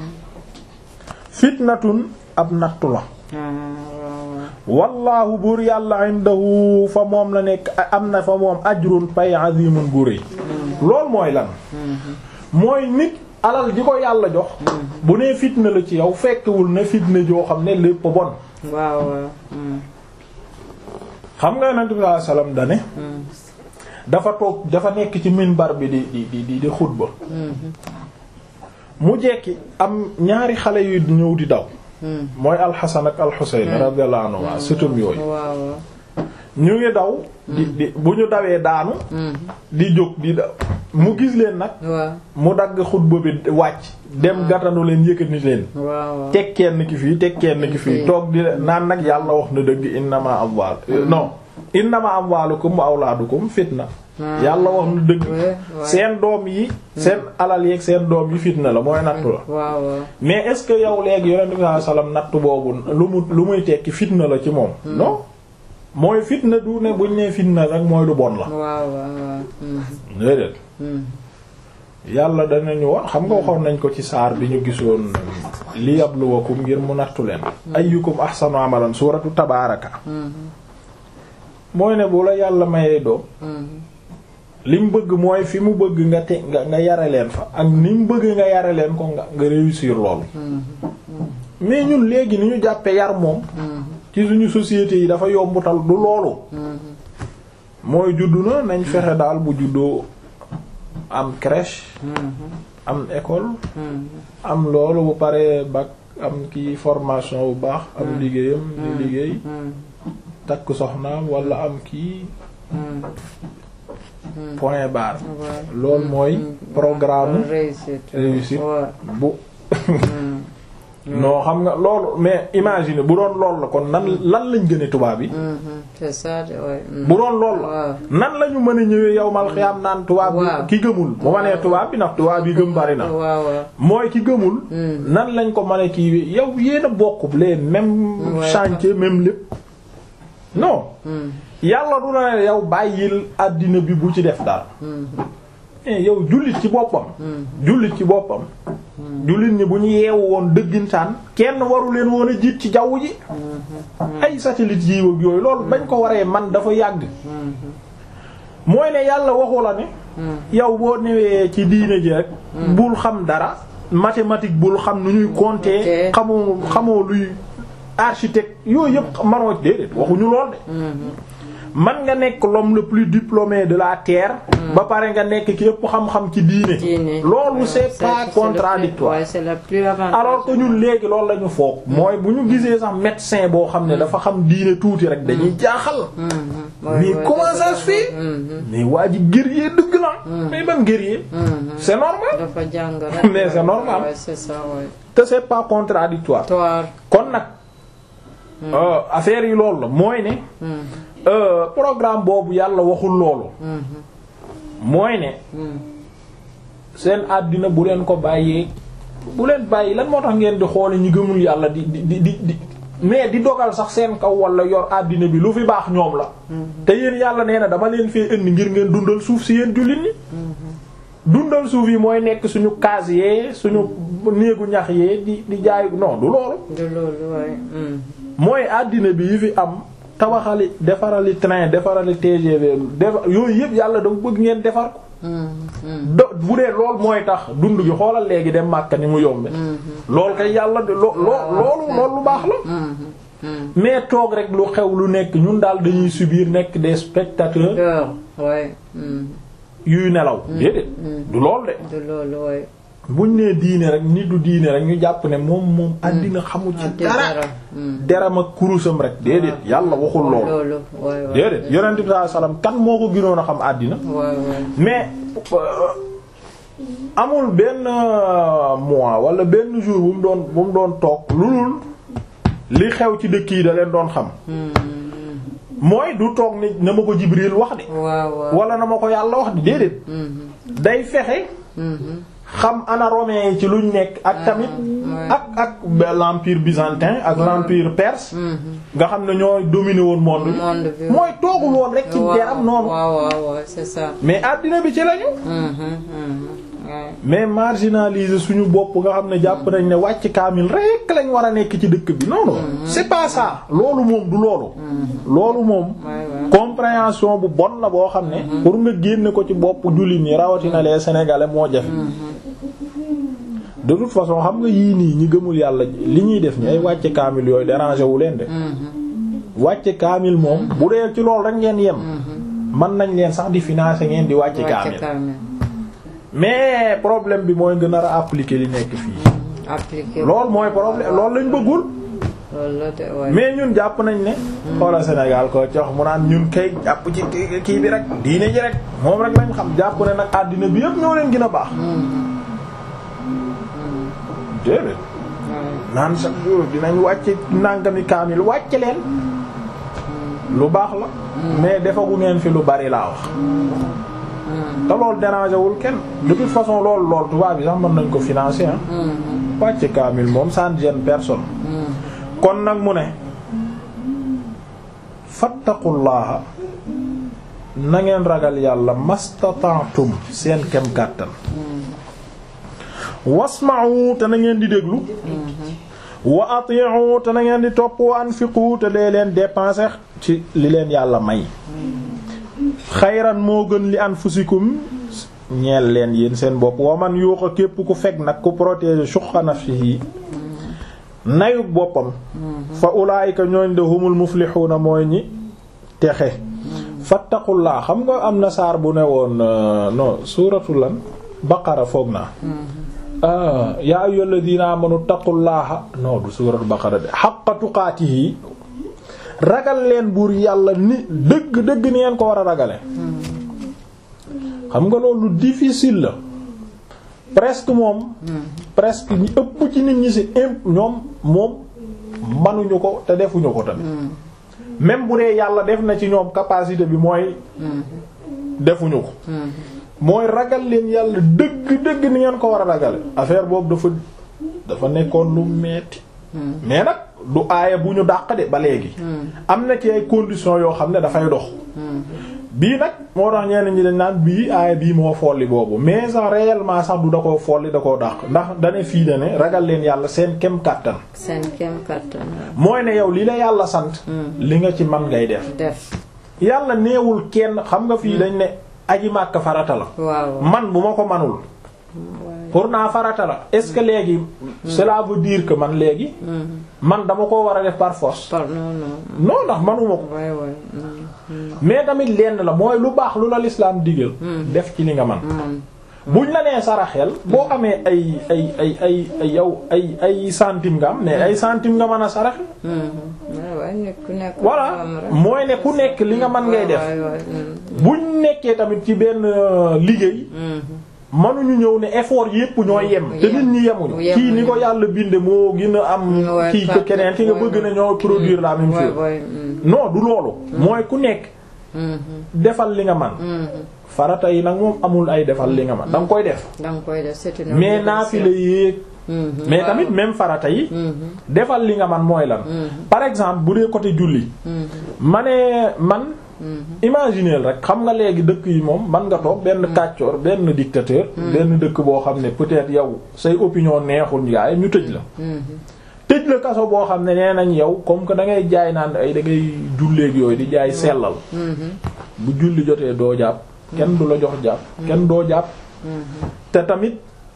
Speaker 1: fitnatun ab nattu la wallaahu buur yàlla indahu fa moom la nekk am na fa moom ajrun pay azimun bu rëy loolu mooy lan mooy nit alal di ko yàlla jox bu nee fitna la ci yow fekkewul ne fitna joo xam ne lépp bon
Speaker 2: waaw waaw
Speaker 1: xam nga yonent bi sallallahu alayhi wasallam dane dafa toog dafa nekk ci minbar bi di di di di di xutba mu jekki am ñaari xale yu ñëw di daw mooy alxasan ak alxuseyn radiyallahu anhu sëtam yooyu
Speaker 2: waaw
Speaker 1: ñu ngi daw di di bu ñu dawee daanu di jóg di daw mu gis leen nag
Speaker 2: waaw
Speaker 1: mu dagg xutba bi wàcc dem gàttanu leen yëkkati leen
Speaker 2: waaw
Speaker 1: teg kenn ki fii teg kenn ki fii toog di naan nag yàlla wax na dëgg innama amwaal non innama amwaalukum wa awlaadukum fitna yàlla wax na dëgg seen doom yi seen alal yeeg seen doom yi fitna la mooy nattu la
Speaker 2: waaw waaw
Speaker 1: mais est ce que yow léegi yonent bi sallallahu alayhi wasallam nattu boobu lu mu lu muy tekki fitna la ci moom non mooy fitna du ne buñ nee fitna rek mooy lu bon la
Speaker 2: waaw waaw
Speaker 1: déedéet yàlla danañu wax xam nga waxoon nañ ko ci saar bi ñu gisoon li yabluwakum ngir mu nattu leen ayyukum ahsanu amalan suuratu tabaaraka mooy ne bu la yàlla mayee doom li mu bëgg mooy fi mu bëgg nga te nga nga yare leen fa ak ni mu bëgg nga yare leen ko nga nga réussir loolu mais ñun léegi ni ñu jàppe yar moom ci suñu société yi dafa yombutal du loolu mooy juddu na nañ fexe daal bu juddoo am crèche am école am loolu bu paree bac am kii formation bu baax am liggéeyam di liggéey takk soxnaam wala am kii point barre loolu mooy programme
Speaker 2: réussite
Speaker 1: réussite
Speaker 2: waaw
Speaker 1: bu non xam nga loolu mais imagine bu doon lool la kon nan lan lañ gëne tubaab yi
Speaker 2: c'est ça de ouais.
Speaker 1: bu doon lool la
Speaker 2: waaw
Speaker 1: nan lañu mën a ñëwee yow mal xiyaam naan tubaab
Speaker 2: waaw.
Speaker 1: bi ki gëmul bu ma nee tubaab bi ndax tubaab yi gëm bari na
Speaker 2: waaw waaw
Speaker 1: mooy ki gëmul nan lañ ko mën a kii yow yéen a bokk les mêmes
Speaker 2: Ouais.
Speaker 1: chantier même lépp non yàlla du na ne yow bàyyil àddina bi bu ci def daal mais yow jullit ci boppam jullit ci boppam jullit ñi bu ñu yeewu woon dëggintaan kenn waru leen woon a jiit ci jaww ji ay satellite yi ak yooyu loolu bañ ko waree man dafa yàgg mooy ne yàlla waxu la ne yow boo newee ci diine ji rek bul xam dara mathématique bul xam nu ñuy compter
Speaker 2: Ok.
Speaker 1: xamoo xamoo luy architecte yooyu yëpp manoo déedéet waxuñu lool de man nga nekk l'homme le plus diplômé de la terre ba pare nga nekk ki yëpp xam-xam ci diine
Speaker 2: diine
Speaker 1: loolu c'est
Speaker 2: c'est-
Speaker 1: pas
Speaker 2: c'est le plus-
Speaker 1: contradictoire
Speaker 2: ouais, c'est le plus avantage
Speaker 1: alors que ñun léegi loolu la ñu foog mooy bu ñu gisee sax médecin boo xam ne dafa xam diine tuuti rek dañuy jaaxal mais comment ça se fait mais waa ji guerrier dëgg la mais ban guerrier c'est normal
Speaker 2: dafa jàng rek
Speaker 1: Mais c'est normal.
Speaker 2: ouais, c'est ça ouais.
Speaker 1: te c'est pas contradictoire
Speaker 2: Toi
Speaker 1: kon nag euh, affaire yi loolu la mooy ne euh, programme boobu yàlla waxul loolu mooy ne seen àddina bu leen ko bàyyee bu leen bàyyi lan moo tax ngeen di xoole ñi gëmul yàlla di di di di di mais di dogal sax seen kaw wala yor àddina bi lu fi baax ñoom la te yéen yàlla nee na dama leen fee indi ngir ngeen dundal suuf si yéen jullit ñi dundal suuf yi mooy nekk suñu case yee suñu néegu ñax yee di di jaay non du loolu
Speaker 2: de loolu ouais. mm.
Speaker 1: mooy àddina bi yi fi am tabaxali defarali train defarali TGV defar yooyu yëpp yàlla dafa bëgg ngeen defar ko do bu dee lool mooy tax dund gi xoolal léegi dem Makka ni mu yombe lool kay yàlla de loo loo loolu loolu lu baax la mais toog rek lu xew lu nekk ñun daal dañuy subir nekk des spectateurs
Speaker 2: Dehors, ouais. mm.
Speaker 1: yuy nelaw déedéet du lool de
Speaker 2: de loolu ouais.
Speaker 1: buñ nee diine rek nit du diine rek ñu jàpp ne moom moom àddina xamu ci
Speaker 2: Ah, te
Speaker 1: dara
Speaker 2: dara. Mm.
Speaker 1: deram ak kurusam rek déedéet yàlla waxul loolu
Speaker 2: loolu ouais, ouais.
Speaker 1: déedéet yonent bi sallallahu alayhi wasallam kan moo ko gënoon a xam àddina
Speaker 2: Ouais, ouais.
Speaker 1: mais euh, amul benn euh, mois wala benn jour bu mu doon bu mu doon toog lu dul li xew ci dëkk yi da leen doon xam mooy du toog ni na ma ko Jibril wax de
Speaker 2: waaw waaw.
Speaker 1: wala na ma ko yàlla wax de déedéet day fexe xam ana romain yi ci luñ nekk ak tamit ak ak l'empire byzantin ak l'empire perse nga xam ne ñoo dominé woon monde bi
Speaker 2: monde bi.
Speaker 1: mooy toogul woon rek ci deram noonu
Speaker 2: waaw waaw waaw c'est ça.
Speaker 1: mais àddina bi ci lañu
Speaker 2: Mhm, mhm. Ouais.
Speaker 1: mais marginaliser suñu bopp nga xam ne jàpp nañ ne wàcc kaamil rek lañ war a nekk ci dëkk bi non non c'est pas ça loolu moom du loolu loolu moom
Speaker 2: Ouais, ouais.
Speaker 1: compréhension bu bon la boo xam ne pour nga génne ko ci bopp jullit ñi rawatina les sénégalais moo jafe de toute façon xam nga yii nii ñi gëmul yàlla li ñuy def ni ay wàcce kaamil yooyu déranger wu leen de wàcce kaamil moom bu dee ci loolu rek ngeen yem mën nañ leen sax di financer ngeen di wàcce
Speaker 2: Wàcce
Speaker 1: kaamil
Speaker 2: kaamil.
Speaker 1: mais problème bi mooy nga nar a appliquer li nekk fii
Speaker 2: appliqué.
Speaker 1: loolu mooy problème loolu lañ bëggul
Speaker 2: loolu la de ouais.
Speaker 1: mais ñun jàpp nañ ne xoola Sénégal ko ci wax mu naan ñun kay jàpp ci kii kii bi rek diine ji rek moom rek lañ xam jàpp ne nag àddina bi yëpp ñoo leen gën a baax déedéet
Speaker 2: Ouais.
Speaker 1: naan chaque jour dinañ wàcce nàngami kaamil wàcce leen lu baax la mais defagu ngeen fi lu bari laa wax te loolu dérangé wul kenn de toute façon loolu lool tubaab bi sax mën nañ ko financer ah
Speaker 2: Mhm,
Speaker 1: wàcce kaamil moom ça ne gêne personne
Speaker 2: mhm.
Speaker 1: kon nag mu ne fattaqullaha na ngeen ragal yàlla mastata'tum seen kem kàttan wasma'u te na ngeen di déglu wa ati'u te na ngeen di topp wa anfiqu te dee leen dépenser ci li leen yàlla may xayran moo gën li anfusikum ñeel leen yéen seen bopp wa man yuuqa képp ku fekk nag ku protéger shuhha nafsihi nayuk boppam fa ulaayika ñooñ de humul muflixuuna mooy ñi texe fattaqullaa xam nga am na saar bu ne woon non suuratu lan baqara foog naa ah yaa ayyuhal ladina amanu taqullaaha non du suuratu baqara de xaqa tuqaatihi ragal leen buur yàlla ni dëgg dëgg ni ngeen ko war a ragale xam nga loolu difficile la presque moom presque ñi ëpp ci nit ñi ci imp ñoom moom manuñu ko te defuñu ko tamit même bu dee yàlla def na ci ñoom capacité bi mooy defuñu ko mooy ragal leen yàlla dëgg dëgg ni ngeen ko war a ragale affaire boobu dafa dafa nekkoon lu metti mais nag du aaya bu ñu dàq de ba léegi am na ci ay conditions yoo xam ne dafay dox bii nag moo tax ñenn ñi dañ naan bii aaya bii moo folli boobu mais sax réellement sax du da koo folli da koo dàq ndax dane fii dane ragal leen yàlla seen kem kàttan
Speaker 2: seen kem kattan.
Speaker 1: mooy ne yow li la yàlla sant li nga ci man ngay def
Speaker 2: def.
Speaker 1: yàlla neewul kenn xam nga fii dañ ne aji màkk farata la
Speaker 2: waaw.
Speaker 1: man bu ma ko manul pour naa farata la est-ce que léegi cela veut dire que man léegi man dama ko war a def par force
Speaker 2: par non non.
Speaker 1: non ndax manuma ko
Speaker 2: waay waay. Mm,
Speaker 1: mais tamit lenn la mooy lu baax lu la l'islam digal def ci li nga man
Speaker 2: mm.
Speaker 1: buñ la nee saraxel boo amee ay ay ay ay ay yow ay ay centime nga am mais ay centime nga mën a saraxe
Speaker 2: waay waay nit ku nekk.
Speaker 1: voilà
Speaker 2: am rek.
Speaker 1: mooy ne ku nekk li nga mën ngay def
Speaker 2: waay waay. mm,
Speaker 1: buñ nekkee tamit ci benn euh, liggéey
Speaker 2: mm.
Speaker 1: mënuñu ñëw ne effort yépp ñooy yem te nit ñi yemuñu
Speaker 2: Yemuñu.
Speaker 1: kii ni ko yàlla binde moo gën a am
Speaker 2: Ouais,
Speaker 1: kii
Speaker 2: ça,
Speaker 1: que keneen ki nga
Speaker 2: ouais,
Speaker 1: bëgg
Speaker 2: ouais.
Speaker 1: na ñoo produire la même
Speaker 2: waay
Speaker 1: chose
Speaker 2: waay. mm,
Speaker 1: non du loolu mooy ku nekk
Speaker 2: mm,
Speaker 1: defal li nga man
Speaker 2: mm.
Speaker 1: farata yi nag moom amul ay defal li nga man da nga koy def
Speaker 2: da nga koy def c'est une
Speaker 1: mais
Speaker 2: obligation.
Speaker 1: naafila yéeg
Speaker 2: Mhm,
Speaker 1: mais
Speaker 2: waaw.
Speaker 1: tamit même farata yi
Speaker 2: Mhm,
Speaker 1: defal li nga man mooy lan par exemple bu dee côté julli
Speaker 2: mhm,
Speaker 1: ma ne man
Speaker 2: mhm.
Speaker 1: imagineel rek xam nga léegi dëkk yi moom man nga toog benn kàccoor benn dictateur benn dëkk boo xam ne peut-être yow say opinion neexul gaay ñu tëj la
Speaker 2: Mhm.
Speaker 1: tëj la kaso boo xam ne nee nañ yow comme que da ngay jaay naan ay da ngay julleeg yooyu di jaay sellal
Speaker 2: Mhm.
Speaker 1: bu julli jotee doo jàpp kenn du la jox jàpp kenn doo jàpp
Speaker 2: Mhm.
Speaker 1: te tamit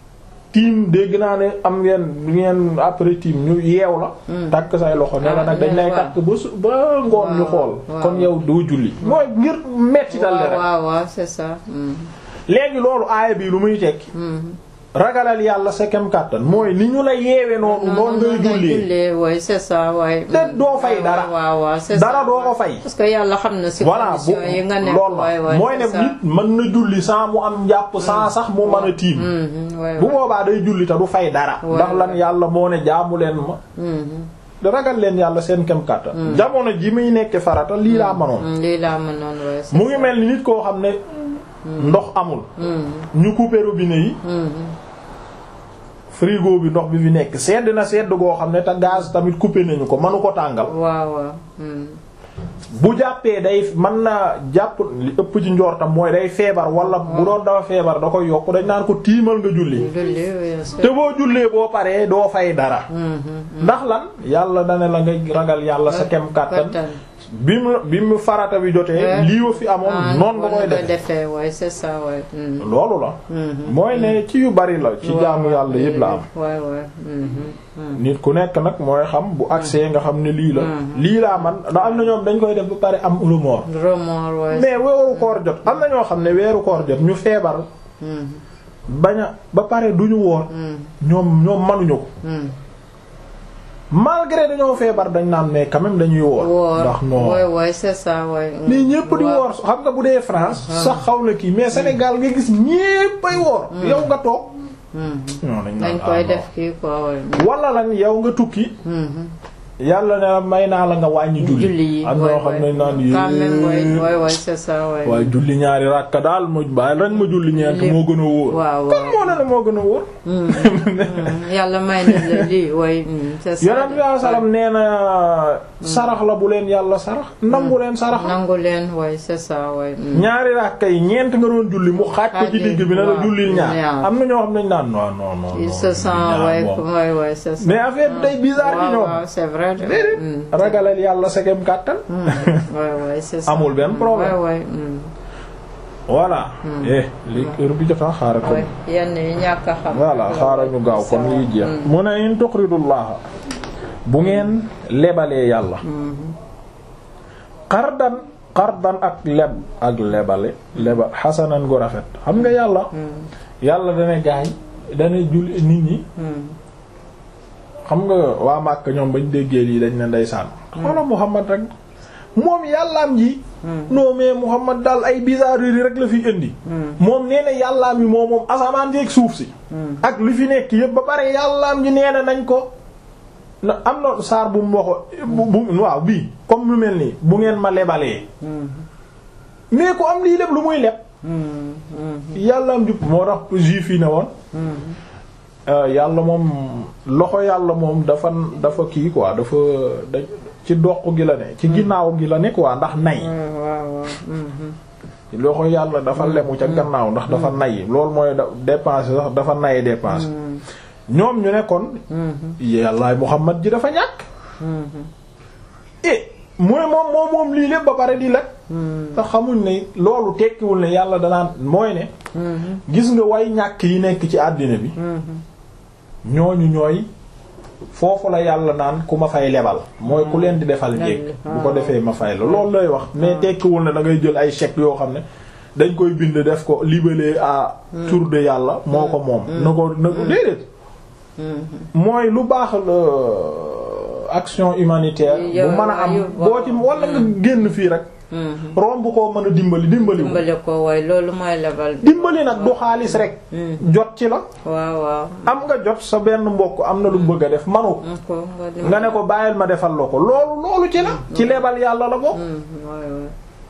Speaker 1: tiim dégg naa ne am ngeen ngeen après tiim ñu yeew la takk say loxo ne la nag dañ lay
Speaker 2: waaw.
Speaker 1: takk ba su ba ngoon ñu
Speaker 2: Waaw,
Speaker 1: xool
Speaker 2: waaw.
Speaker 1: kon yow doo julli mooy ngir metti dal
Speaker 2: waaw
Speaker 1: rek
Speaker 2: waaw waaw c'est ça. Mhm,
Speaker 1: léegi loolu aaya bi lu muy tekki
Speaker 2: mhm.
Speaker 1: ragalal yàlla sa kem kàttan mooy ni ñu la yeewe noonu noonu ngay jullee
Speaker 2: jullee waay c'est ça waay.
Speaker 1: te doo fay dara
Speaker 2: waaw waaw c'est
Speaker 1: dara
Speaker 2: ça.
Speaker 1: doo ko fay
Speaker 2: parce que yàlla xam na si
Speaker 1: voilà bu
Speaker 2: conditions yi nga nekk
Speaker 1: loolu
Speaker 2: waay
Speaker 1: la
Speaker 2: waay
Speaker 1: mooy ne
Speaker 2: c'est ça.
Speaker 1: nit mën na julli sans mu am njàpp sans sax mu mën a tiim
Speaker 2: Mhm, waay
Speaker 1: bu
Speaker 2: waay.
Speaker 1: boobaa day julli te du fay dara
Speaker 2: Ouais,
Speaker 1: ndax lan
Speaker 2: ouais.
Speaker 1: yàlla moo ne jaamu leen ma
Speaker 2: Mhm,
Speaker 1: ragal leen yàlla seen kem kàttan jamono ji muy nekk farata lii laa manoon
Speaker 2: Mm, lii laa mënoon waaye c'est
Speaker 1: mu ngi mel ni nit koo xam ne ndox amul ñu couper robinet yi frigo bi ndox bi fi nekk sedd na sedd goo xam ne te gaz tamit couper nañu ko mënu ko tàngal
Speaker 2: waaw waaw mm.
Speaker 1: bu jàppee day mën na jàpp li ëpp ci njortam mooy day feebar wala bu doon dafa feebar da koy yokk dañ naan ko tiimal nga julli
Speaker 2: julli oui, c'est-
Speaker 1: te boo jullee boo paree doo fay dara
Speaker 2: Mhm.
Speaker 1: ndax lan yàlla dane la nga ragal yàlla sa kem kàttan
Speaker 2: Kattan.
Speaker 1: bi mu bi mu farata bi jotee
Speaker 2: Ouais.
Speaker 1: lii wa fi amoon
Speaker 2: Ah,
Speaker 1: noonu nga koy
Speaker 2: wala
Speaker 1: def
Speaker 2: defee waaye c'est ça waaye mm.
Speaker 1: loolu la
Speaker 2: Mhm.
Speaker 1: mooy ne ci yu bari la ci jaamu yàlla yëpp la am
Speaker 2: waay waay mhm. Mm.
Speaker 1: nit ku nekk nag mooy xam bu accès nga xam ne lii la lii laa man ndax am na ñoom dañ koy def ba pare am remords
Speaker 2: remords waaye
Speaker 1: mais weeru koor jot am na ñoo xam ne weeru koor jot ñu feebar
Speaker 2: Mhm.
Speaker 1: bañ a ba pare duñu woor
Speaker 2: Mm.
Speaker 1: ñoom ñoom manuñu ko
Speaker 2: Mm.
Speaker 1: malgré dañoo feebar dañ naan mais quand même dañuy woor
Speaker 2: woor
Speaker 1: ndax non
Speaker 2: waay waay c'est ça waay mm.
Speaker 1: nii ñépp di
Speaker 2: Waaw.
Speaker 1: woor xam nga bu dee France sax xaw na kii mais Sénégal nga gis ñépp ay woor yow nga toog
Speaker 2: Mhm.
Speaker 1: non dañ
Speaker 2: dañ
Speaker 1: naan
Speaker 2: koy
Speaker 1: ah,
Speaker 2: def kii quoi waay
Speaker 1: non. wala lan yow nga tukki
Speaker 2: Mhm.
Speaker 1: yàlla ne la may naa la nga wàññi julli
Speaker 2: julli yi
Speaker 1: am
Speaker 2: waay
Speaker 1: ñoo xam ne naan
Speaker 2: waay. quand même waay
Speaker 1: yéen
Speaker 2: waay waay c'est ça waay
Speaker 1: waaye julli ñaari rakka daal ma bàyyi rek ma julli ñeent
Speaker 2: Lépp.
Speaker 1: moo gën a wóor
Speaker 2: waaw
Speaker 1: kon
Speaker 2: waaw
Speaker 1: moo ne la moo gën a wóor
Speaker 2: Mm. Mm. yàlla may na la lii waay mm, c'est ça
Speaker 1: yonent bi salaam nee na sarax la bu leen yàlla sarax nangu leen sarax
Speaker 2: nangu leen waay c'est ça waay mm.
Speaker 1: ñaari rakka yi ñeent nga doon julli mu xaaj ko ci
Speaker 2: Xaaj
Speaker 1: digg bi ne la
Speaker 2: waaw.
Speaker 1: jullil ñaar
Speaker 2: ñaar.
Speaker 1: am na ñoo xam ne dañ naan non non non
Speaker 2: il
Speaker 1: non,
Speaker 2: se sent
Speaker 1: ñaar
Speaker 2: waay
Speaker 1: moom.
Speaker 2: waay waay c'est ça
Speaker 1: mais affaire bi day bizarre ci
Speaker 2: waaw
Speaker 1: ñoom
Speaker 2: waaw c'est vrai de
Speaker 1: déedéet
Speaker 2: Mm.
Speaker 1: ragalal yàlla segem kàttan
Speaker 2: Mm. waay waay c'est ça
Speaker 1: Amul benn problème.
Speaker 2: waay waay mm.
Speaker 1: voilà eh li heure bi jota xaaral ko
Speaker 2: waay yenn yi ñàkk a xam
Speaker 1: voilà xaaral ñu gaaw kon liy jeex mu ne in tuqridullaha bu ngeen lebalee yàlla xardan xardan ak leb ak lebale leba xasanan gu rafet xam nga yàlla yàlla dana gaañ dana julli nit ñi
Speaker 2: Mm.
Speaker 1: xam nga waa Màkk ñoom bañ déggee lii dañ ne ndeysaan xoola Muhammad rek moom yàllaam ji non mais Muhammad daal ay bizarreries rek la fi indi moom nee na yàllaam yi moom moom asamaan jeeg suuf si ak li fi nekk yëpp ba pare yàllaam ji nee na nañ ko na am na saar bu mu waxo bu bu waaw bii comme lu mel nii bu ngeen ma lebalee
Speaker 2: Mm.
Speaker 1: mais ku am lii lépp lu muy leb
Speaker 2: Mm. Mm.
Speaker 1: yàllaam ji moo tax juif yi ne woon
Speaker 2: Mm.
Speaker 1: Euh, yàlla moom loxo yàlla moom dafa dafa kii quoi dafa da ci doq gi la ne ci ginnaaw gi la ne quoi ndax nay
Speaker 2: waaw waaw waaw. Mhm.
Speaker 1: loxo yàlla dafa lemu ca gannaaw ndax dafa nay loolu mooy da dépenser sax dafa nay dépenser ñoom ñu ne kon
Speaker 2: Mhm.
Speaker 1: yàllaay Muhammad ji dafa ñàkk
Speaker 2: Mhm.
Speaker 1: eh mu ne moom moom moom lii lépp ba pare di la
Speaker 2: Mhm.
Speaker 1: te xamuñ ne loolu tekkiwul ne yàlla danaan mooy ne
Speaker 2: Mhm.
Speaker 1: gis nga way ñàkk yi nekk ci àddina bi
Speaker 2: Mhm.
Speaker 1: ñooñu ñooy foofu la yàlla naan ku ma fay lebal mooy ku leen di defal njekk bu ko defee ma fay la loolu lay wax mais tekkiwul ne da ngay jël ay chèques yoo xam ne dañ koy bind def ko libellé à tour de yàlla moo ko moom na ko na ko déedéet
Speaker 2: Mhm.
Speaker 1: mooy lu baax la action humanitaire bu
Speaker 2: Yow-
Speaker 1: mën a am
Speaker 2: yow-
Speaker 1: boo ci wala nga génn fii rek
Speaker 2: Mhm.
Speaker 1: romb koo mën a dimbali dimbali ko
Speaker 2: dimbale ko waaye loolu mooy lebal bi.
Speaker 1: dimbali nag du xaalis rek
Speaker 2: Mhm.
Speaker 1: jot ci la
Speaker 2: waaw waaw.
Speaker 1: am nga jot sa benn mbokk am na lu bëgg a def manu ko
Speaker 2: am ko nga dimbale.
Speaker 1: nga ne ko bàyyil ma defal la ko loolu loolu ci la ci lebal yàlla la bokk
Speaker 2: Mhm. waay waay.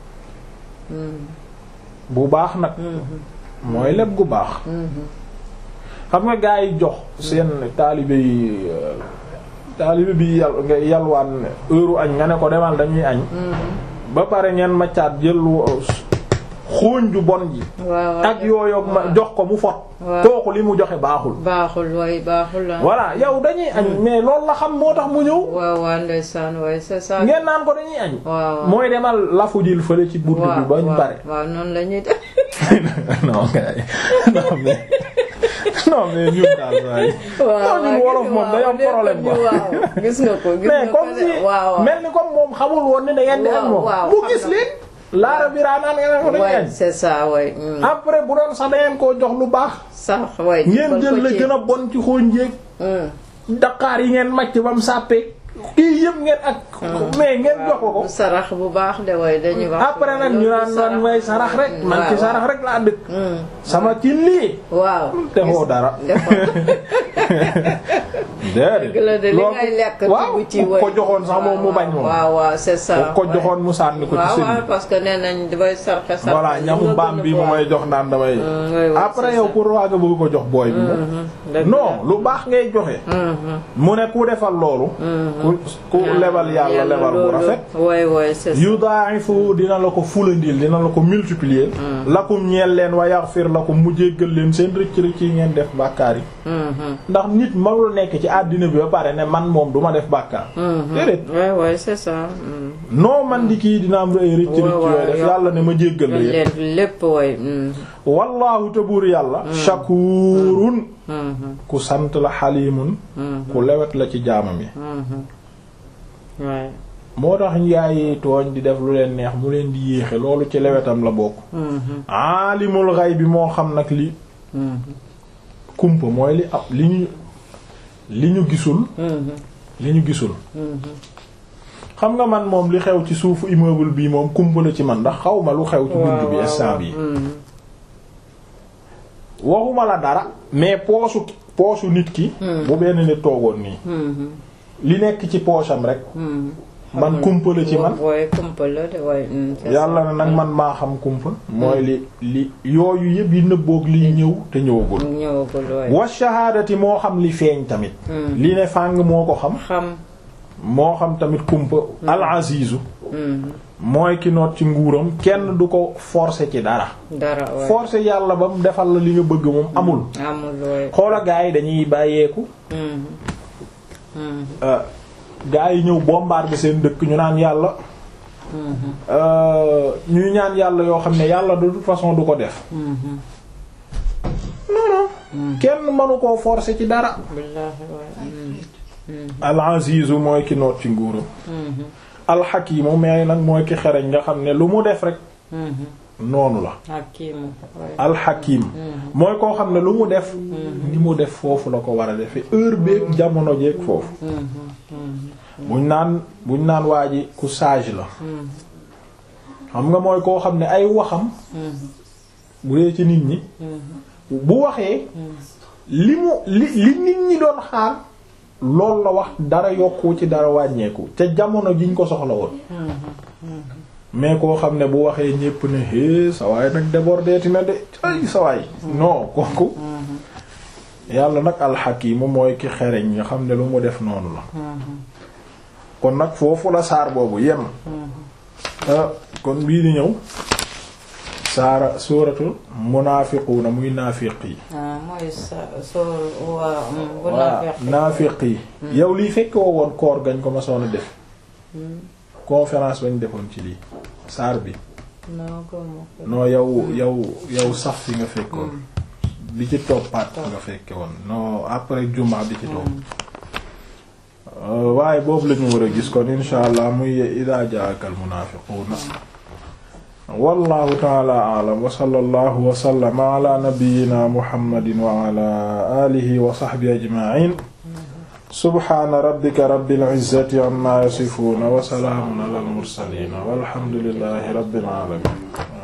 Speaker 2: Mhm.
Speaker 1: bu baax nag
Speaker 2: Mhm.
Speaker 1: mooy leb gu baax
Speaker 2: Mhm.
Speaker 1: xam nga gaa yi jox seen taalibe yi euh, taalibe bi yal nga yalwaan heure añ nga ne ko demal dañuy añ
Speaker 2: Mhm.
Speaker 1: ba pare ngeen maccaat jël wo- xooñ ju bon ji
Speaker 2: waaw waaw.
Speaker 1: ak yooyu ma jox ko mu fot
Speaker 2: waaw.
Speaker 1: kooku li mu joxe baaxul
Speaker 2: baaxul waay baaxul la.
Speaker 1: voilà yow dañuy añ mais loolu la xam moo tax mu ñëw
Speaker 2: waaw waaw ndeysaan waay c'est ça.
Speaker 1: ngeen naan ko dañuy añ
Speaker 2: waaw.
Speaker 1: mooy demal lafu jil fële ci bunt bi bañ
Speaker 2: waaw,
Speaker 1: pare
Speaker 2: waaw noonu la ñuy def.
Speaker 1: non gars yi non mais non mais ñun daal saa yi. non ñun wolof moom day am problème quoi.
Speaker 2: waaw gis nga ko gis
Speaker 1: mais
Speaker 2: nga ko
Speaker 1: comme
Speaker 2: de
Speaker 1: si
Speaker 2: waaw
Speaker 1: mel ni comme moom xamul woon ni da ngeen di
Speaker 2: Waaw,
Speaker 1: ak moom.
Speaker 2: waaw,
Speaker 1: bu
Speaker 2: xam
Speaker 1: gis
Speaker 2: na.
Speaker 1: leen. laara biraa naan nga ne ko dañuy
Speaker 2: waay
Speaker 1: añ.
Speaker 2: c'est ça waay. mm.
Speaker 1: après bu doon sax da ngeen koo jox lu baax.
Speaker 2: sax waay.
Speaker 1: ngeen
Speaker 2: jël
Speaker 1: jël
Speaker 2: ko
Speaker 1: la
Speaker 2: ci-
Speaker 1: gën a bon ci xooñ jéeg.
Speaker 2: Mm.
Speaker 1: daqaar yi ngeen màcc ba mu sàppee. kii yëpp ngeen ak mais ngeen jox ko ko
Speaker 2: du sarax bu baax de way dañuy wax
Speaker 1: après nag ñu naan man may sarax rek man ci sarax rek laa dëkk sama ci lii
Speaker 2: waaw
Speaker 1: defoo dara
Speaker 2: dëgg la de li
Speaker 1: loolu
Speaker 2: ngay lekk
Speaker 1: waaw
Speaker 2: tibb ci
Speaker 1: ku ko joxoon sax moom mu bañ moom
Speaker 2: waaw waaw c'est ça
Speaker 1: ku ko joxoon mu sànni ko ci
Speaker 2: waaw
Speaker 1: sëñ
Speaker 2: waaw parce que nee nañ dafay sarxe sarxe
Speaker 1: voilà ñamu mbaam bi mu may jox naan damay
Speaker 2: oui, oui,
Speaker 1: après
Speaker 2: c'est
Speaker 1: yow
Speaker 2: ça.
Speaker 1: pour waaga bëgg ko jox booy bi moom
Speaker 2: dëgg
Speaker 1: non lu baax ngay joxe mu ne ku defal loolu ku ku lebal yàlla lebal bu rafet
Speaker 2: way way c'est ça
Speaker 1: yudaa'ifu dina la ko fulandil dina la ko multiplier lakum ñeel leen wa yaghfir lakum mu jéggal leen seen rëcc rëcc yi ngeen def bàkkaar yi
Speaker 2: Mhm.
Speaker 1: ndax nit mënul nekk ci àddina bi ba pare ne man moom duma def bàkkaar déedéet
Speaker 2: way way c'est ça mm.
Speaker 1: noo man di kii dina am ay rëcc rëcc
Speaker 2: waaw,
Speaker 1: yooyu def
Speaker 2: yow-
Speaker 1: yàlla ne ma jéggal la yépp
Speaker 2: leen lépp way mm.
Speaker 1: wallaahu te buur yàlla shakuurun
Speaker 2: Mhm.
Speaker 1: ku sant la xalimun ku lewet la ci jaamam yi
Speaker 2: Mhm. way
Speaker 1: moo tax njaay tooñ di def lu leen neex mu leen di yéexe loolu ci lewetam la bokk
Speaker 2: Mhm.
Speaker 1: aalimul xay bi moo xam nag li
Speaker 2: Mhm.
Speaker 1: kumpa mooy li ab li ñu li ñu gisul
Speaker 2: Mhm.
Speaker 1: li ñu gisul
Speaker 2: Mhm.
Speaker 1: xam nga man moom li xew ci suufu immeuble bii moom kumpa la ci man ndax xaw ma lu xew ci bunt bi instant bi
Speaker 2: Mhm.
Speaker 1: waxuma la dara mais poosu poosu nit ki bu benn nit toogoon nii
Speaker 2: Mhm.
Speaker 1: li nekk ci poosam rek
Speaker 2: Mhm.
Speaker 1: man kumpa la ci man
Speaker 2: way kumpa la de way mm, c'est
Speaker 1: yàlla
Speaker 2: ça.
Speaker 1: na nag man maa xam kumpa mooy li li yooyu yëpp yi nëbboog liy ñëw te ñëwagul
Speaker 2: ñëwagul way
Speaker 1: wa shahaadati moo xam li feeñ tamit
Speaker 2: Mm.
Speaker 1: li ne fàng moo ko xam
Speaker 2: xam
Speaker 1: moo xam tamit kumpa al azizu
Speaker 2: Mhm.
Speaker 1: mooy ki noot ci nguuram kenn du ko forcer ci dara
Speaker 2: dara way
Speaker 1: forcer yàlla ba mu defal la li nga bëgg moom amul
Speaker 2: amul way
Speaker 1: xoola gaa yi dañuy bàyyeeku
Speaker 2: Mhm. Mhm.
Speaker 1: euh, gaa yi ñëw bombarder seen dëkk ñu naan yàlla
Speaker 2: Mhm.
Speaker 1: euh, ñuy ñaan yàlla yoo xam ne yàlla de toute façon du ko def
Speaker 2: Mhm.
Speaker 1: non non kenn mënu koo forcer ci dara
Speaker 2: billaahi way Mhm. Mhm.
Speaker 1: al azizu mooy ki noot ci nguuram
Speaker 2: Mhm.
Speaker 1: al hakimu mais nag mooy ki xereñ nga xam ne lu mu def rek
Speaker 2: Mhm.
Speaker 1: noonu la
Speaker 2: hakimu way
Speaker 1: al hakim mooy koo xam ne lu mu def ni mu def foofu la ko war a defe heure beeg jamono jeeg foofu
Speaker 2: Mhm. Mhm.
Speaker 1: buñ naan buñ naan waa ji ku sage la
Speaker 2: Mhm.
Speaker 1: xam nga mooy koo xam ne ay waxam
Speaker 2: Mhm.
Speaker 1: bu dee ci nit ñi
Speaker 2: Mhm.
Speaker 1: bu waxee li mu li li nit ñi doon xaar loolu la wax dara yokku ci dara wàññeeku ca jamono jiñ ko soxla woon mais koo xam ne bu waxee ñépp ne hé sa waay nag débordeeti na de ay sa waay non kooku yàlla nag alxakimu mooy ki xereñ nga xam ne lu mu def noonu la kon nag foofu la saar boobu yem ah kon bii di ñëw saara suuratul munaafiquuna muy naafiq yi
Speaker 2: ah mooy sa soo waa bu
Speaker 1: waa naafiq yi yow lii fekk woo woon koor gañ ko masoon a def conférence bañ defoon ci lii saar bi
Speaker 2: non gëmu ko
Speaker 1: non yow yow yow sax fi nga fekkoon bi ci toppaat nga fekke woon non après jumaa bi ci topp waaye boobu lañu war a gis kon insha allah muy idaa jaaka al munaafiquuna wallahu taala a'lam wa sallallahu wa sallama ala nabiyyina muhammadin wa ala alihi wa sahbihi ajma'in subhana rabbika rabbil izzati amma yasifuna wa salaamun ala al mursalin walhamdulillahi rabbil alamin